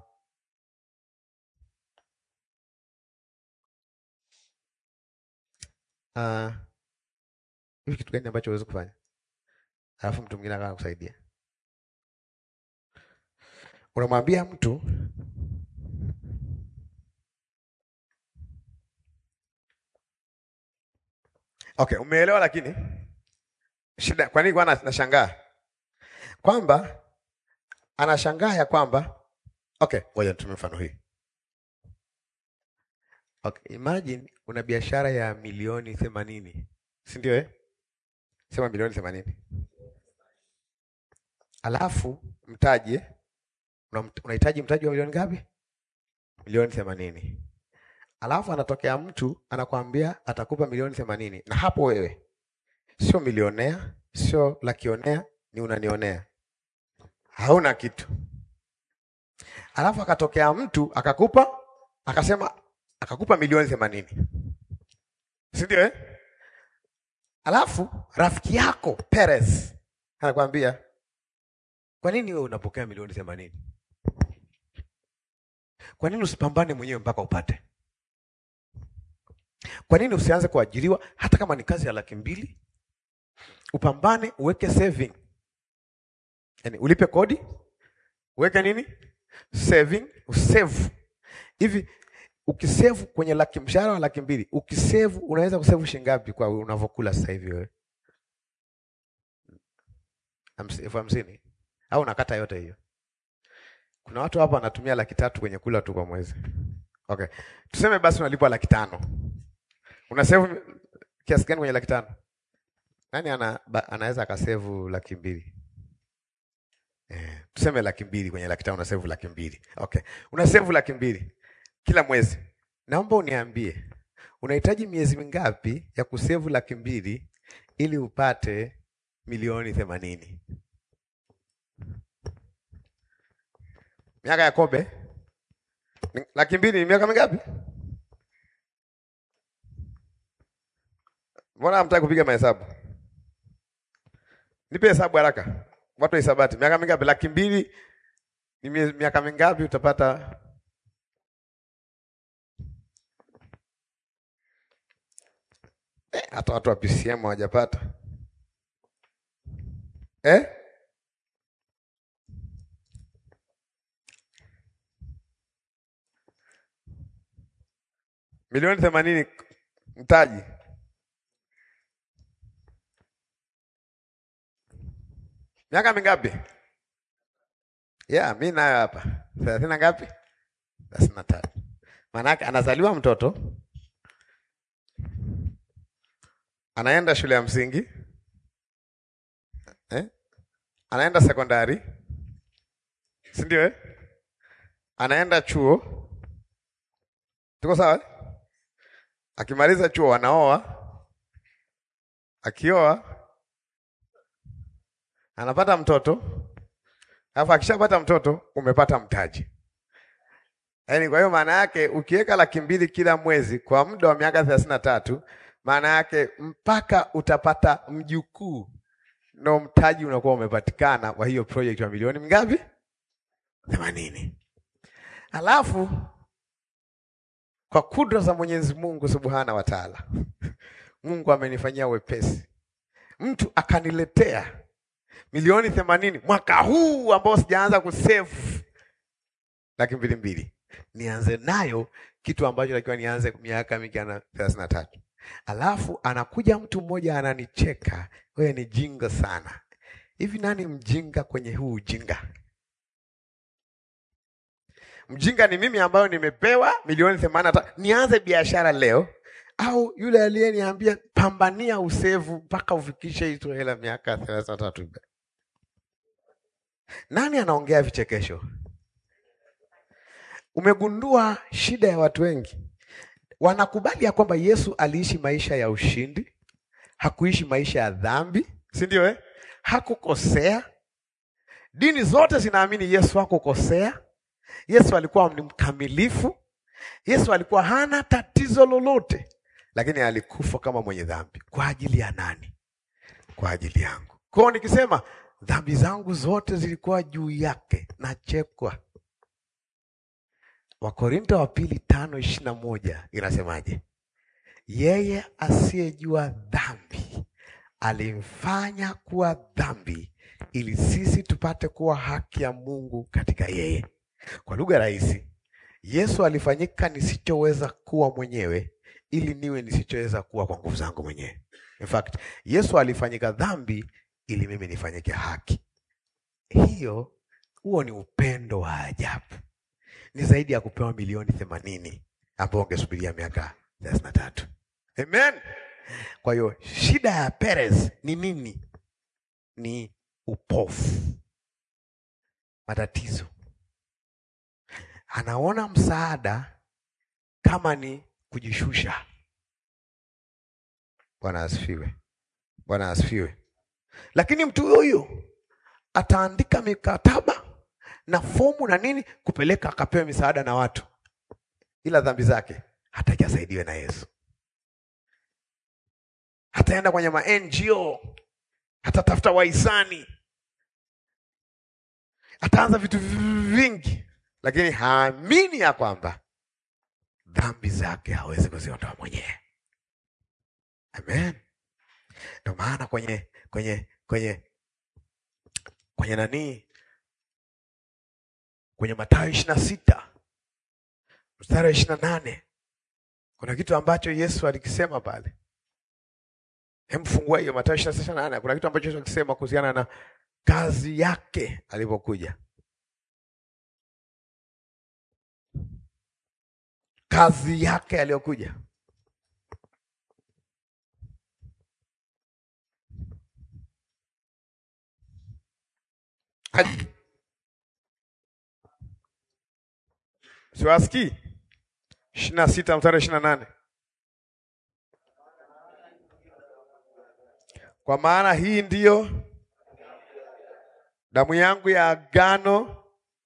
uh, hivi kitu gani ambacho huwezi kufanya alafu mtu mwingine akawa kusaidia? Unamwambia mtu okay, umeelewa? Lakini shida, kwa nini kwa nashangaa kwamba anashangaa ya kwamba okay, ngoja nitumie mfano hii. Okay, imagine una biashara ya milioni themanini, si ndio eh? Sema milioni themanini, alafu mtaji unahitaji mtaji wa milioni ngapi? Milioni themanini. Alafu anatokea mtu anakwambia atakupa milioni themanini, na hapo wewe sio milionea, sio lakionea, ni unanionea, hauna kitu. Alafu akatokea mtu akakupa akasema akakupa milioni themanini, si ndio eh? Alafu rafiki yako Perez anakwambia kwa nini wewe unapokea milioni themanini? Kwa nini usipambane mwenyewe mpaka upate? Kwa nini usianze kuajiriwa hata kama ni kazi ya laki mbili? Upambane, uweke saving, yaani ulipe kodi, uweke nini saving, usave hivi. Ukisevu kwenye laki, mshahara wa laki mbili, ukisevu unaweza kusevu shilingi ngapi kwa unavyokula sasa hivi wewe? elfu hamsini au unakata yote hiyo? Kuna watu hapa wanatumia laki tatu kwenye kula tu kwa mwezi. Okay, tuseme basi unalipwa laki tano unasevu kiasi gani kwenye laki tano? Nani ana, anaweza akasevu laki mbili? Eh, tuseme laki mbili kwenye laki tano unasevu laki mbili. Okay, unasevu laki mbili kila mwezi. Naomba uniambie unahitaji miezi mingapi ya kusevu laki mbili ili upate milioni themanini? Miaka ya kobe laki mbili ni miaka mingapi? Mbona hamtaki kupiga mahesabu? Nipe hesabu haraka, watu hisabati. Miaka mingapi? Laki mbili ni miaka mingapi? Utapata eh, hata watu wa PCM hawajapata eh? milioni themanini mtaji miaka mingapi? Yeah, mi nayo hapa thelathini na ngapi? thelathini na tatu. Maanake anazaliwa mtoto, anaenda shule ya msingi eh? anaenda sekondari, si ndio eh? anaenda chuo, tuko sawa eh? Akimaliza chuo anaoa, akioa anapata mtoto, alafu akishapata mtoto umepata mtaji. Yaani, kwa hiyo maana yake ukiweka laki mbili kila mwezi kwa muda wa miaka thelathini na tatu maana yake mpaka utapata mjukuu ndo mtaji unakuwa umepatikana wa hiyo project wa milioni mingapi? themanini. Alafu kwa kudra za Mwenyezi Mungu Subhana wa Taala, Mungu amenifanyia wepesi, mtu akaniletea milioni themanini mwaka huu ambao sijaanza kusave laki mbili mbili. nianze nayo kitu ambacho takiwa nianze miaka mingi na thelathini na tatu. Alafu anakuja mtu mmoja ananicheka, wewe ni jinga sana. Hivi nani mjinga kwenye huu ujinga? Mjinga ni mimi ambayo nimepewa milioni themanini na tatu nianze biashara leo, au yule aliyeniambia pambania usevu mpaka ufikishe hizo hela miaka thelathini na tatu? Nani anaongea vichekesho? Umegundua shida ya watu wengi, wanakubali ya kwamba Yesu aliishi maisha ya ushindi, hakuishi maisha ya dhambi, si ndio eh? Hakukosea. Dini zote zinaamini Yesu hakukosea. Yesu alikuwa ni mkamilifu. Yesu alikuwa hana tatizo lolote, lakini alikufa kama mwenye dhambi. Kwa ajili ya nani? Kwa ajili yangu. Kwa hiyo nikisema dhambi zangu zote zilikuwa juu yake, nachekwa. Wakorinto wa pili tano ishirini na moja inasemaje? Yeye asiyejua dhambi alimfanya kuwa dhambi ili sisi tupate kuwa haki ya Mungu katika yeye. Kwa lugha rahisi, Yesu alifanyika nisichoweza kuwa mwenyewe ili niwe nisichoweza kuwa kwa nguvu zangu mwenyewe. In fact, Yesu alifanyika dhambi ili mimi nifanyike haki. Hiyo, huo ni upendo wa ajabu, ni zaidi ya kupewa milioni themanini ambao ungesubiria miaka thelathini na tatu. Amen. Kwa hiyo shida ya Perez ni nini? Ni upofu, matatizo. Anaona msaada kama ni kujishusha. Bwana asifiwe, Bwana asifiwe. Lakini mtu huyu ataandika mikataba na fomu na nini kupeleka akapewe misaada na watu, ila dhambi zake hataki asaidiwe na Yesu. Hataenda kwenye ma NGO, hatatafuta wahisani, ataanza vitu vingi, lakini haamini ya kwamba dhambi zake hawezi kuziondoa mwenyewe. Amen. Ndio maana kwenye kwenye kwenye kwenye nani, kwenye Mathayo ishirini na sita mstari wa ishirini na nane kuna kitu ambacho Yesu alikisema pale. Hem, fungua hiyo Mathayo ishirini na sita nane. Kuna kitu ambacho Yesu alikisema kuhusiana na kazi yake alipokuja, kazi yake aliyokuja siwasikii. ishirini na sita mstari wa ishirini na nane kwa maana hii ndiyo damu yangu ya agano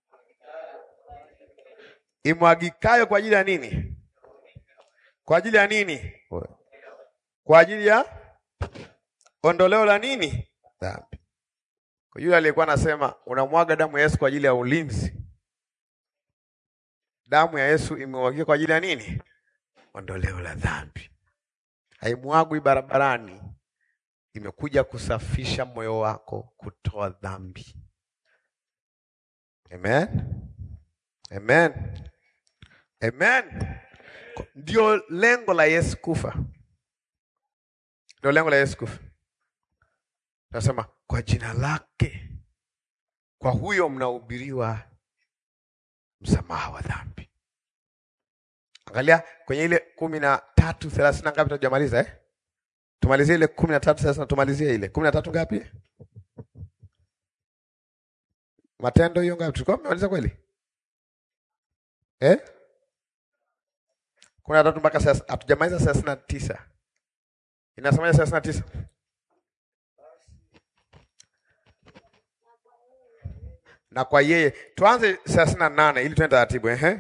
imwagikayo kwa ajili ya nini? Kwa ajili ya nini? Kwa ajili ya ondoleo la nini? Dhambi. Kwa yule aliyekuwa anasema unamwaga damu ya Yesu kwa ajili ya ulinzi, damu ya Yesu imemwagika kwa ajili ya nini? Ondoleo la dhambi. Haimwagwi barabarani, imekuja kusafisha moyo wako, kutoa dhambi. Amen, amen, amen. Ndio lengo la Yesu kufa, ndio lengo la Yesu kufa. Nasema kwa jina lake, kwa huyo mnahubiriwa msamaha wa dhambi. Angalia kwenye ile kumi na tatu thelathini na ngapi? Tujamaliza eh? Tumalizie ile kumi na tatu thelathini, tumalizie ile kumi na tatu ngapi? Matendo hiyo ngapi? Tulikuwa tumemaliza kweli eh? kumi na tatu mpaka sasa hatujamaliza thelathini na tisa. Inasemaje thelathini na tisa? na kwa yeye tuanze thelathini na nane ili tuende taratibu. Ehe,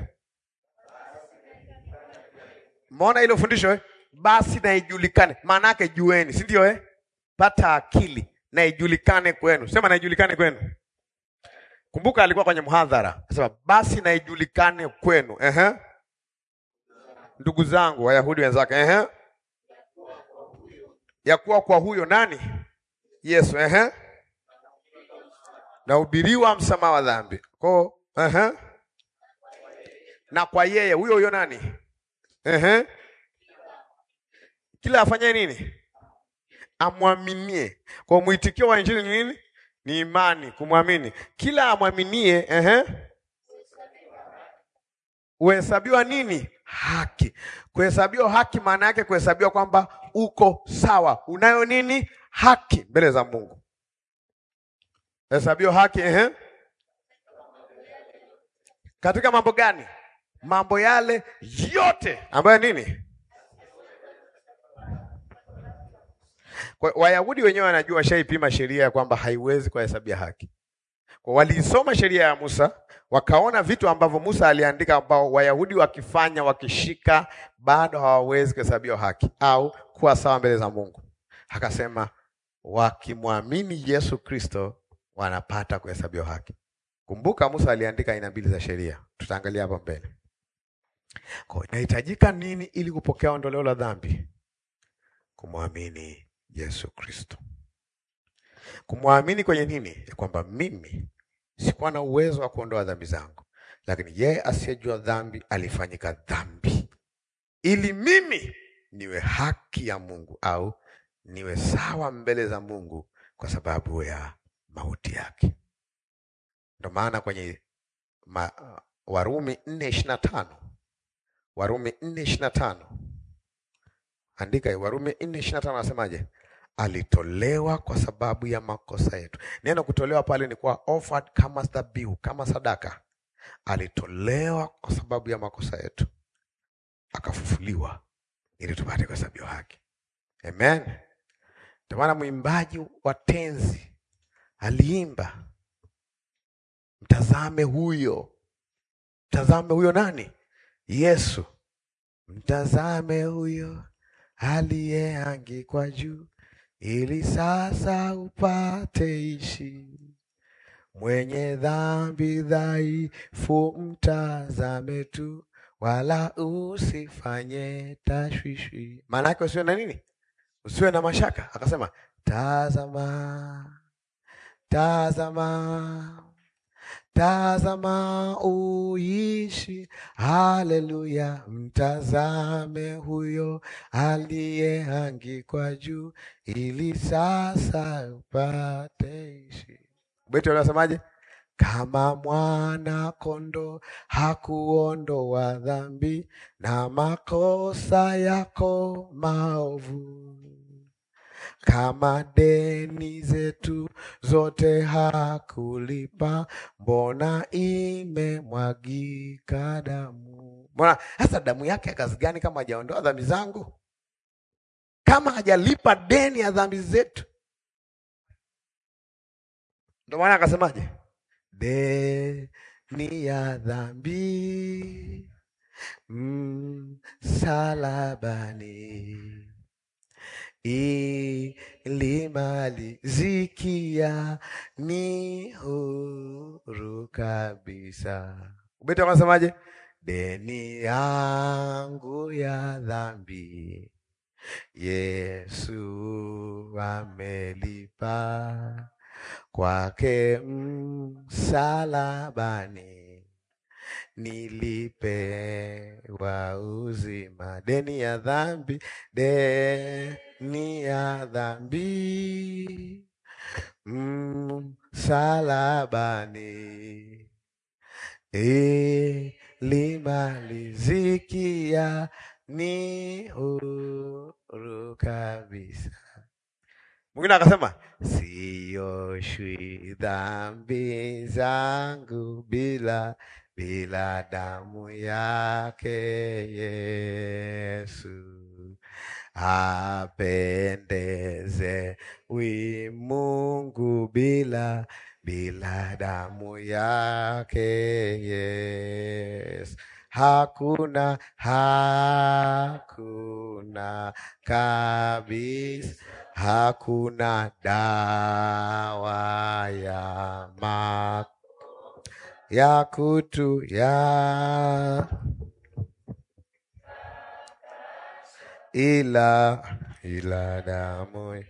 mona hilo fundisho eh? Basi na ijulikane, maana yake jueni, si ndio eh? Pata akili na ijulikane kwenu. Sema na ijulikane kwenu. Kumbuka alikuwa kwenye mhadhara, sema basi na ijulikane kwenu. Ehe, ndugu zangu Wayahudi wenzake, ehe, ya kuwa kwa huyo nani? Yesu, ehe nahubiriwa msamaha wa dhambi ko uh-huh. na kwa yeye huyo huyo nani? Ehe. Kila afanye nini? Amwaminie. Kwa mwitikio wa injili ni nini? Ni imani, kumwamini. Kila amwaminie, ehe, uhesabiwa nini? Haki. Kuhesabiwa haki maana yake kuhesabiwa kwamba uko sawa, unayo nini? Haki mbele za Mungu. Hesabiwa haki, ehe. Katika mambo gani? Mambo yale yote ambayo nini? Kwa Wayahudi wenyewe wanajua, washaipima sheria ya kwamba haiwezi kuhesabia haki. Kwa waliisoma sheria ya Musa, wakaona vitu ambavyo Musa aliandika ambao Wayahudi wakifanya wakishika, bado hawawezi kuhesabiwa haki au kuwa sawa mbele za Mungu. Akasema wakimwamini Yesu Kristo wanapata kuhesabiwa haki. Kumbuka Musa aliandika aina mbili za sheria, tutaangalia hapo mbele. Kwa inahitajika nini ili kupokea ondoleo la dhambi? Kumwamini Yesu Kristo. Kumwamini kwenye nini? Ya kwamba mimi sikuwa na uwezo wa kuondoa dhambi zangu, lakini yeye asiyejua dhambi alifanyika dhambi ili mimi niwe haki ya Mungu au niwe sawa mbele za Mungu kwa sababu ya mauti yake. Ndio maana kwenye ma, Warumi nne ishirini na tano Warumi nne ishirini na tano andika hiyo. Warumi nne ishirini na tano anasemaje? Alitolewa kwa sababu ya makosa yetu. Neno kutolewa pale ni kuwa offered kama dhabihu, kama sadaka. Alitolewa kwa sababu ya makosa yetu, akafufuliwa ili tupate kuhesabiwa haki. Amen. Ndio maana mwimbaji wa tenzi aliimba, mtazame huyo, mtazame huyo nani? Yesu. Mtazame huyo aliyeangikwa juu, ili sasa upate ishi. Mwenye dhambi dhaifu, mtazame tu, wala usifanye tashwishi. Maana yake usiwe na nini? Usiwe na mashaka. Akasema, tazama, tazama Tazama uishi, haleluya! Mtazame huyo aliyeangikwa juu, ili sasa upate ishi. Beti unasemaje? Kama mwana kondo hakuondoa dhambi na makosa yako maovu kama deni zetu zote hakulipa, mbona imemwagika damu? Mbona sasa damu yake ya kazi gani kama hajaondoa dhambi zangu, kama hajalipa deni ya dhambi zetu? Ndio maana akasemaje, deni ya dhambi msalabani ilimalizikia ni huru kabisa. Ubeti wanasemaje? Deni yangu ya dhambi Yesu amelipa, kwake msalabani nilipewa uzima. Deni ya dhambi, deni ya dhambi msalabani ilimalizikia ni huru kabisa. Mwingine akasema sioshwi dhambi zangu bila bila damu yake Yesu, apendeze wi Mungu bila bila damu yake Yesu. Hakuna, hakuna kabisa, hakuna dawa ya ma ya kutu ya ila ila damu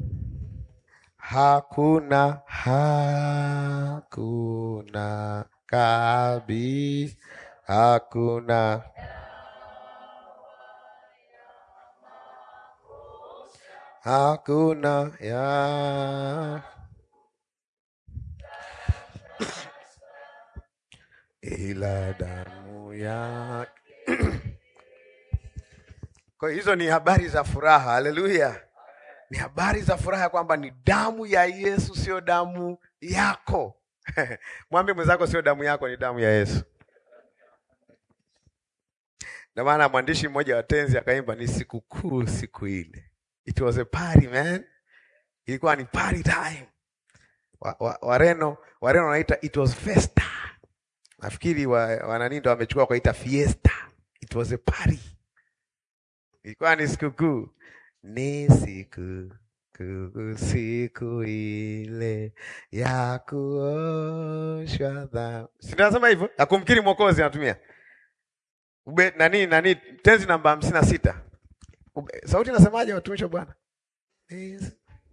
hakuna hakuna kabisa, hakuna hakuna ya ila damu ya kwa hiyo hizo ni habari za furaha. Haleluya! Ni habari za furaha kwamba ni damu ya Yesu, sio damu yako. Mwambie mwenzako, sio damu yako, ni damu ya Yesu. Ndio maana mwandishi mmoja wa tenzi akaimba, ni sikukuu siku ile. It was a party man, ilikuwa ni party time. Wa, wa, Wareno Wareno wanaita it was festa. Nafikiri wa, wanani ndo wamechukua kuita fiesta. It was a party. Ilikuwa ni sikukuu, ni sikukuu, siku ile ya kuoshwa dhambi. Si nasema hivyo ya kumkiri Mwokozi, anatumia ube nani nani, tenzi namba hamsini na sita. Ube- Sauti nasemaje, watumishi wa Bwana? Yes.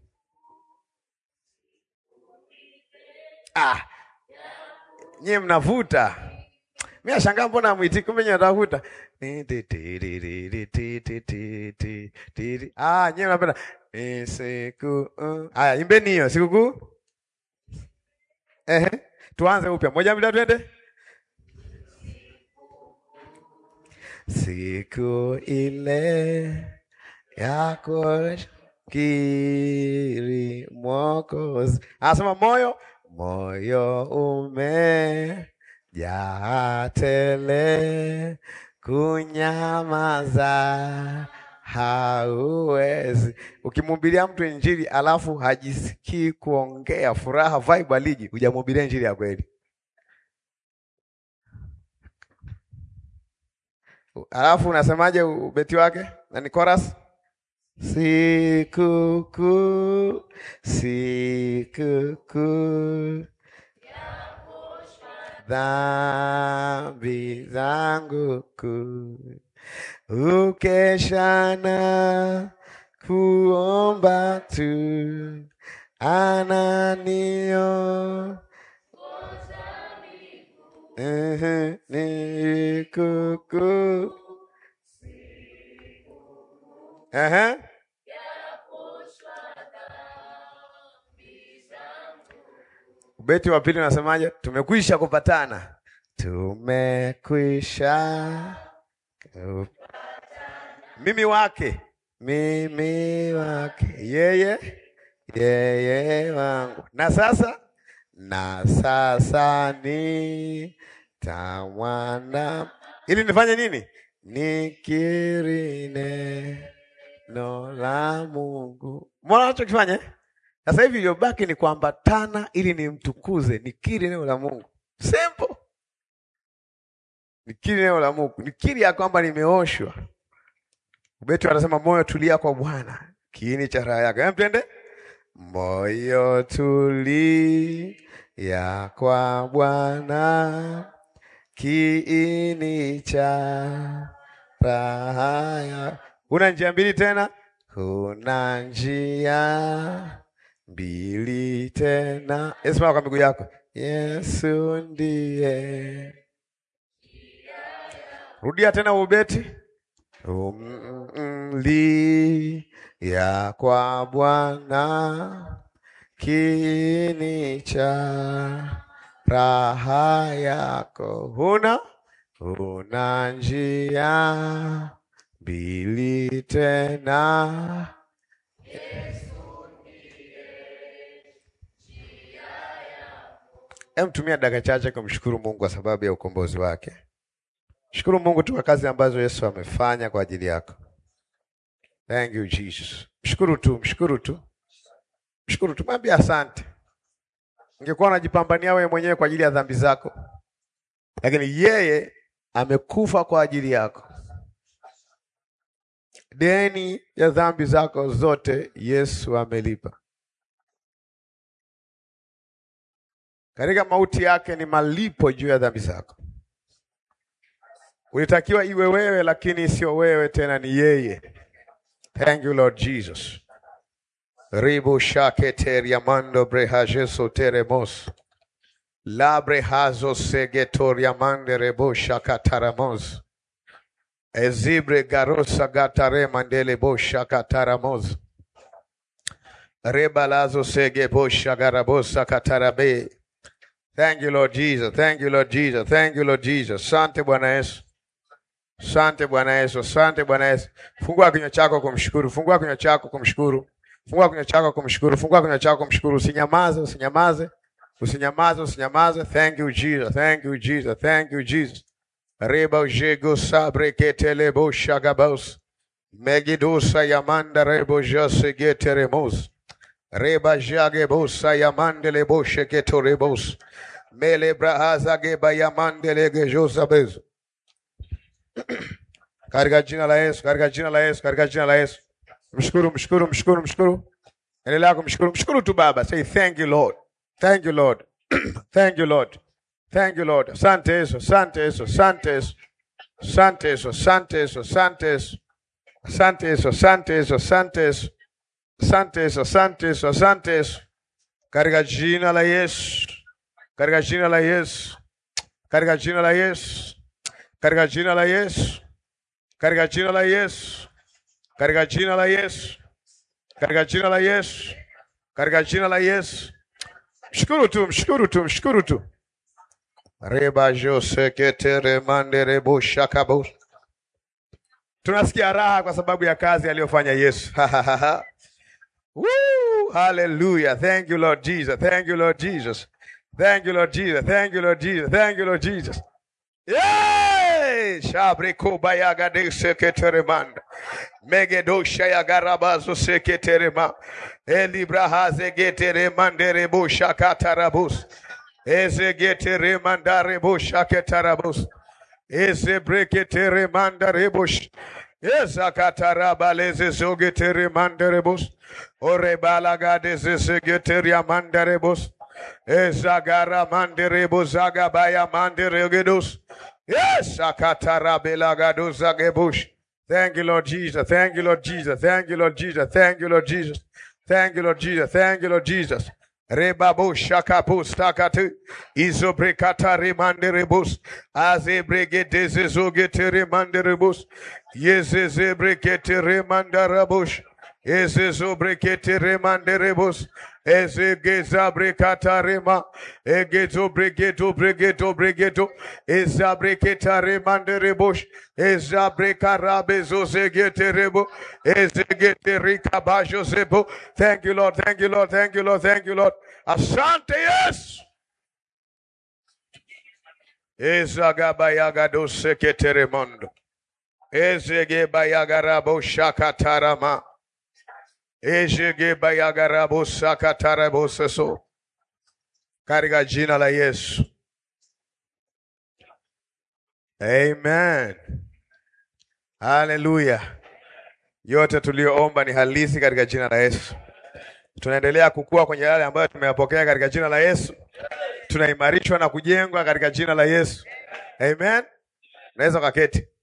Ah, nyie mnavuta mi nashangaa mbona mwiti, kumbe nyie mnavuta. Ah, nyie mnapenda Ni siku uh. Aya, imbeni hiyo sikukuu. Ehe, tuanze upya, moja mbili, tatu, twende. Siku ile ya kukiri Mwokozi, anasema moyo moyo umejaa tele, kunyamaza hauwezi. Ukimhubiria mtu injili alafu hajisikii kuongea, furaha vibe aliji, hujamhubiria injili ya kweli. Alafu unasemaje ubeti wake? Na ni chorus? Sikukuu, sikukuu, dhambi zangu kuu, ukeshana kuomba tu, ananio Ehe, ni kuku. Ehe. Ubeti wa pili unasemaje? Tumekwisha kupatana, tumekwisha ku- mimi wake, mimi wake, yeye yeye wangu, na sasa na sasa ni tamwana, ili nifanye nini? Nikiri neno la Mungu. Mbona nachokifanya eh? Sasa hivi iliyobaki ni kuambatana ili nimtukuze, nikiri neno la Mungu. Simple. Nikiri neno la Mungu, nikiri ya kwamba nimeoshwa. Ubeti anasema moyo tulia kwa Bwana, kiini cha raha yake. Hem, twende. Moyo tulia kwa Bwana, kiini cha raha ya. Kuna njia mbili tena, kuna njia mbili tena. Simama kwa miguu yako. Yesu ndiye. Rudia tena ubeti. Umlia kwa Bwana, kiini cha raha yako. Huna huna njia mbili tena. Hem, tumia dakika chache kumshukuru Mungu kwa sababu ya ukombozi wake. Shukuru Mungu tu kwa kazi ambazo Yesu amefanya kwa ajili yako. Thank you Jesus. Mshukuru tu, mshukuru tu, mshukuru tu, mwambie asante. Ungekuwa unajipambania wewe mwenyewe kwa ajili ya dhambi zako, lakini yeye amekufa kwa ajili yako. Deni ya dhambi zako zote Yesu amelipa. Katika mauti yake ni malipo juu ya dhambi zako. Ulitakiwa iwe wewe, lakini sio wewe tena, ni yeye. Thank you Lord Jesus. Ribu shake teriamando breha jeso teremos Labre hazo segetoria mandere bosha kataramos. Ezibre garosa gatare mandele bosha kataramos. Rebalazo sege bosha garabosa katarabe. Thank you Lord Jesus. Thank you Lord Jesus. Thank you Lord Jesus. Sante Bwana Yesu. Sante Bwana Yesu. Sante Bwana Yesu. Fungua kinywa chako kumshukuru. Fungua kinywa chako kumshukuru. Fungua kinywa chako kumshukuru. Fungua kinywa chako kumshukuru. Usinyamaze, usinyamaze. Usinyamaze, usinyamaze. Thank you Jesus. Thank you Jesus. Thank you Jesus. Reba ujego sabre ketele bo shagabos. Megidosa yamanda rebo jase geteremos. Reba jage bosa yamandele bo sheketorebos. Mele brahaza geba yamandele gejosabez. Katika jina la Yesu, katika jina la Yesu, katika jina la Yesu. Mshukuru, mshukuru, mshukuru, mshukuru. Endelea kumshukuru, mshukuru tu Baba. Say thank you Lord. Thank you Lord. thank you Lord. Thank you Lord. Asante Yesu, asante Yesu, asante Yesu. Asante Yesu, asante Yesu, asante Yesu. Asante Yesu, asante Yesu, asante Yesu. Asante Yesu, asante Yesu, asante Yesu. Katika jina la Yesu. Katika jina la Yesu. Katika jina la Yesu. Katika jina la Yesu. Katika jina la Yesu. Katika jina la Yesu. Katika jina la Yesu. Katika jina la Yesu. Mshukuru tu, mshukuru tu, mshukuru tu. Reba jose ketere mandere boshakabos. Tunasikia raha kwa sababu ya kazi aliyofanya Yesu. Woo! Hallelujah. Thank you Lord Jesus. Thank you Lord Jesus. Thank you Lord Jesus. Thank you Lord Jesus. Thank you Lord Jesus. Yay! Shabre kobayaga de seketeremanda. Megedosha ya garabazo seketerema. Elibrahaze geteremandere bosha katarabus. Eze geteremandare bosha ketarabus. Eze breketeremandare bosh. Eza katarabaleze zogeteremandare bos. Orebalagade zegeteriamandare bos. Ezagara manderebo zagabaya manderegedos. Yes, akatarabelagado zagebush. Thank you, Lord Jesus. Thank you, Lord Jesus. Thank you, Lord Jesus. Thank you, Lord Jesus. Thank you, Lord Jesus. Thank you, Lord Jesus. Rebabo shakapus takatu izobrekata remanderebus azebregedeze zogete remanderebus yezezebrekete remandarabush ezezobrekete remanderebus ezegezabrekata rema egezobregeto bregeto bregeto ezabreketa remanderebush ezabrekarabezozegeterebo ezegeterikabashosebo thank you lord thank you lord thank you lord thank you lord asante yes ezagabayagadoseketeremondo ezegebayagarabo ezegebayagarabosakataraboseso katika jina la Yesu Amen. Haleluya. Yote tuliyoomba ni halisi katika jina la Yesu. Tunaendelea kukua kwenye yale ambayo tumeyapokea katika jina la Yesu. Tunaimarishwa na kujengwa katika jina la Yesu. Amen. Naweza kaketi.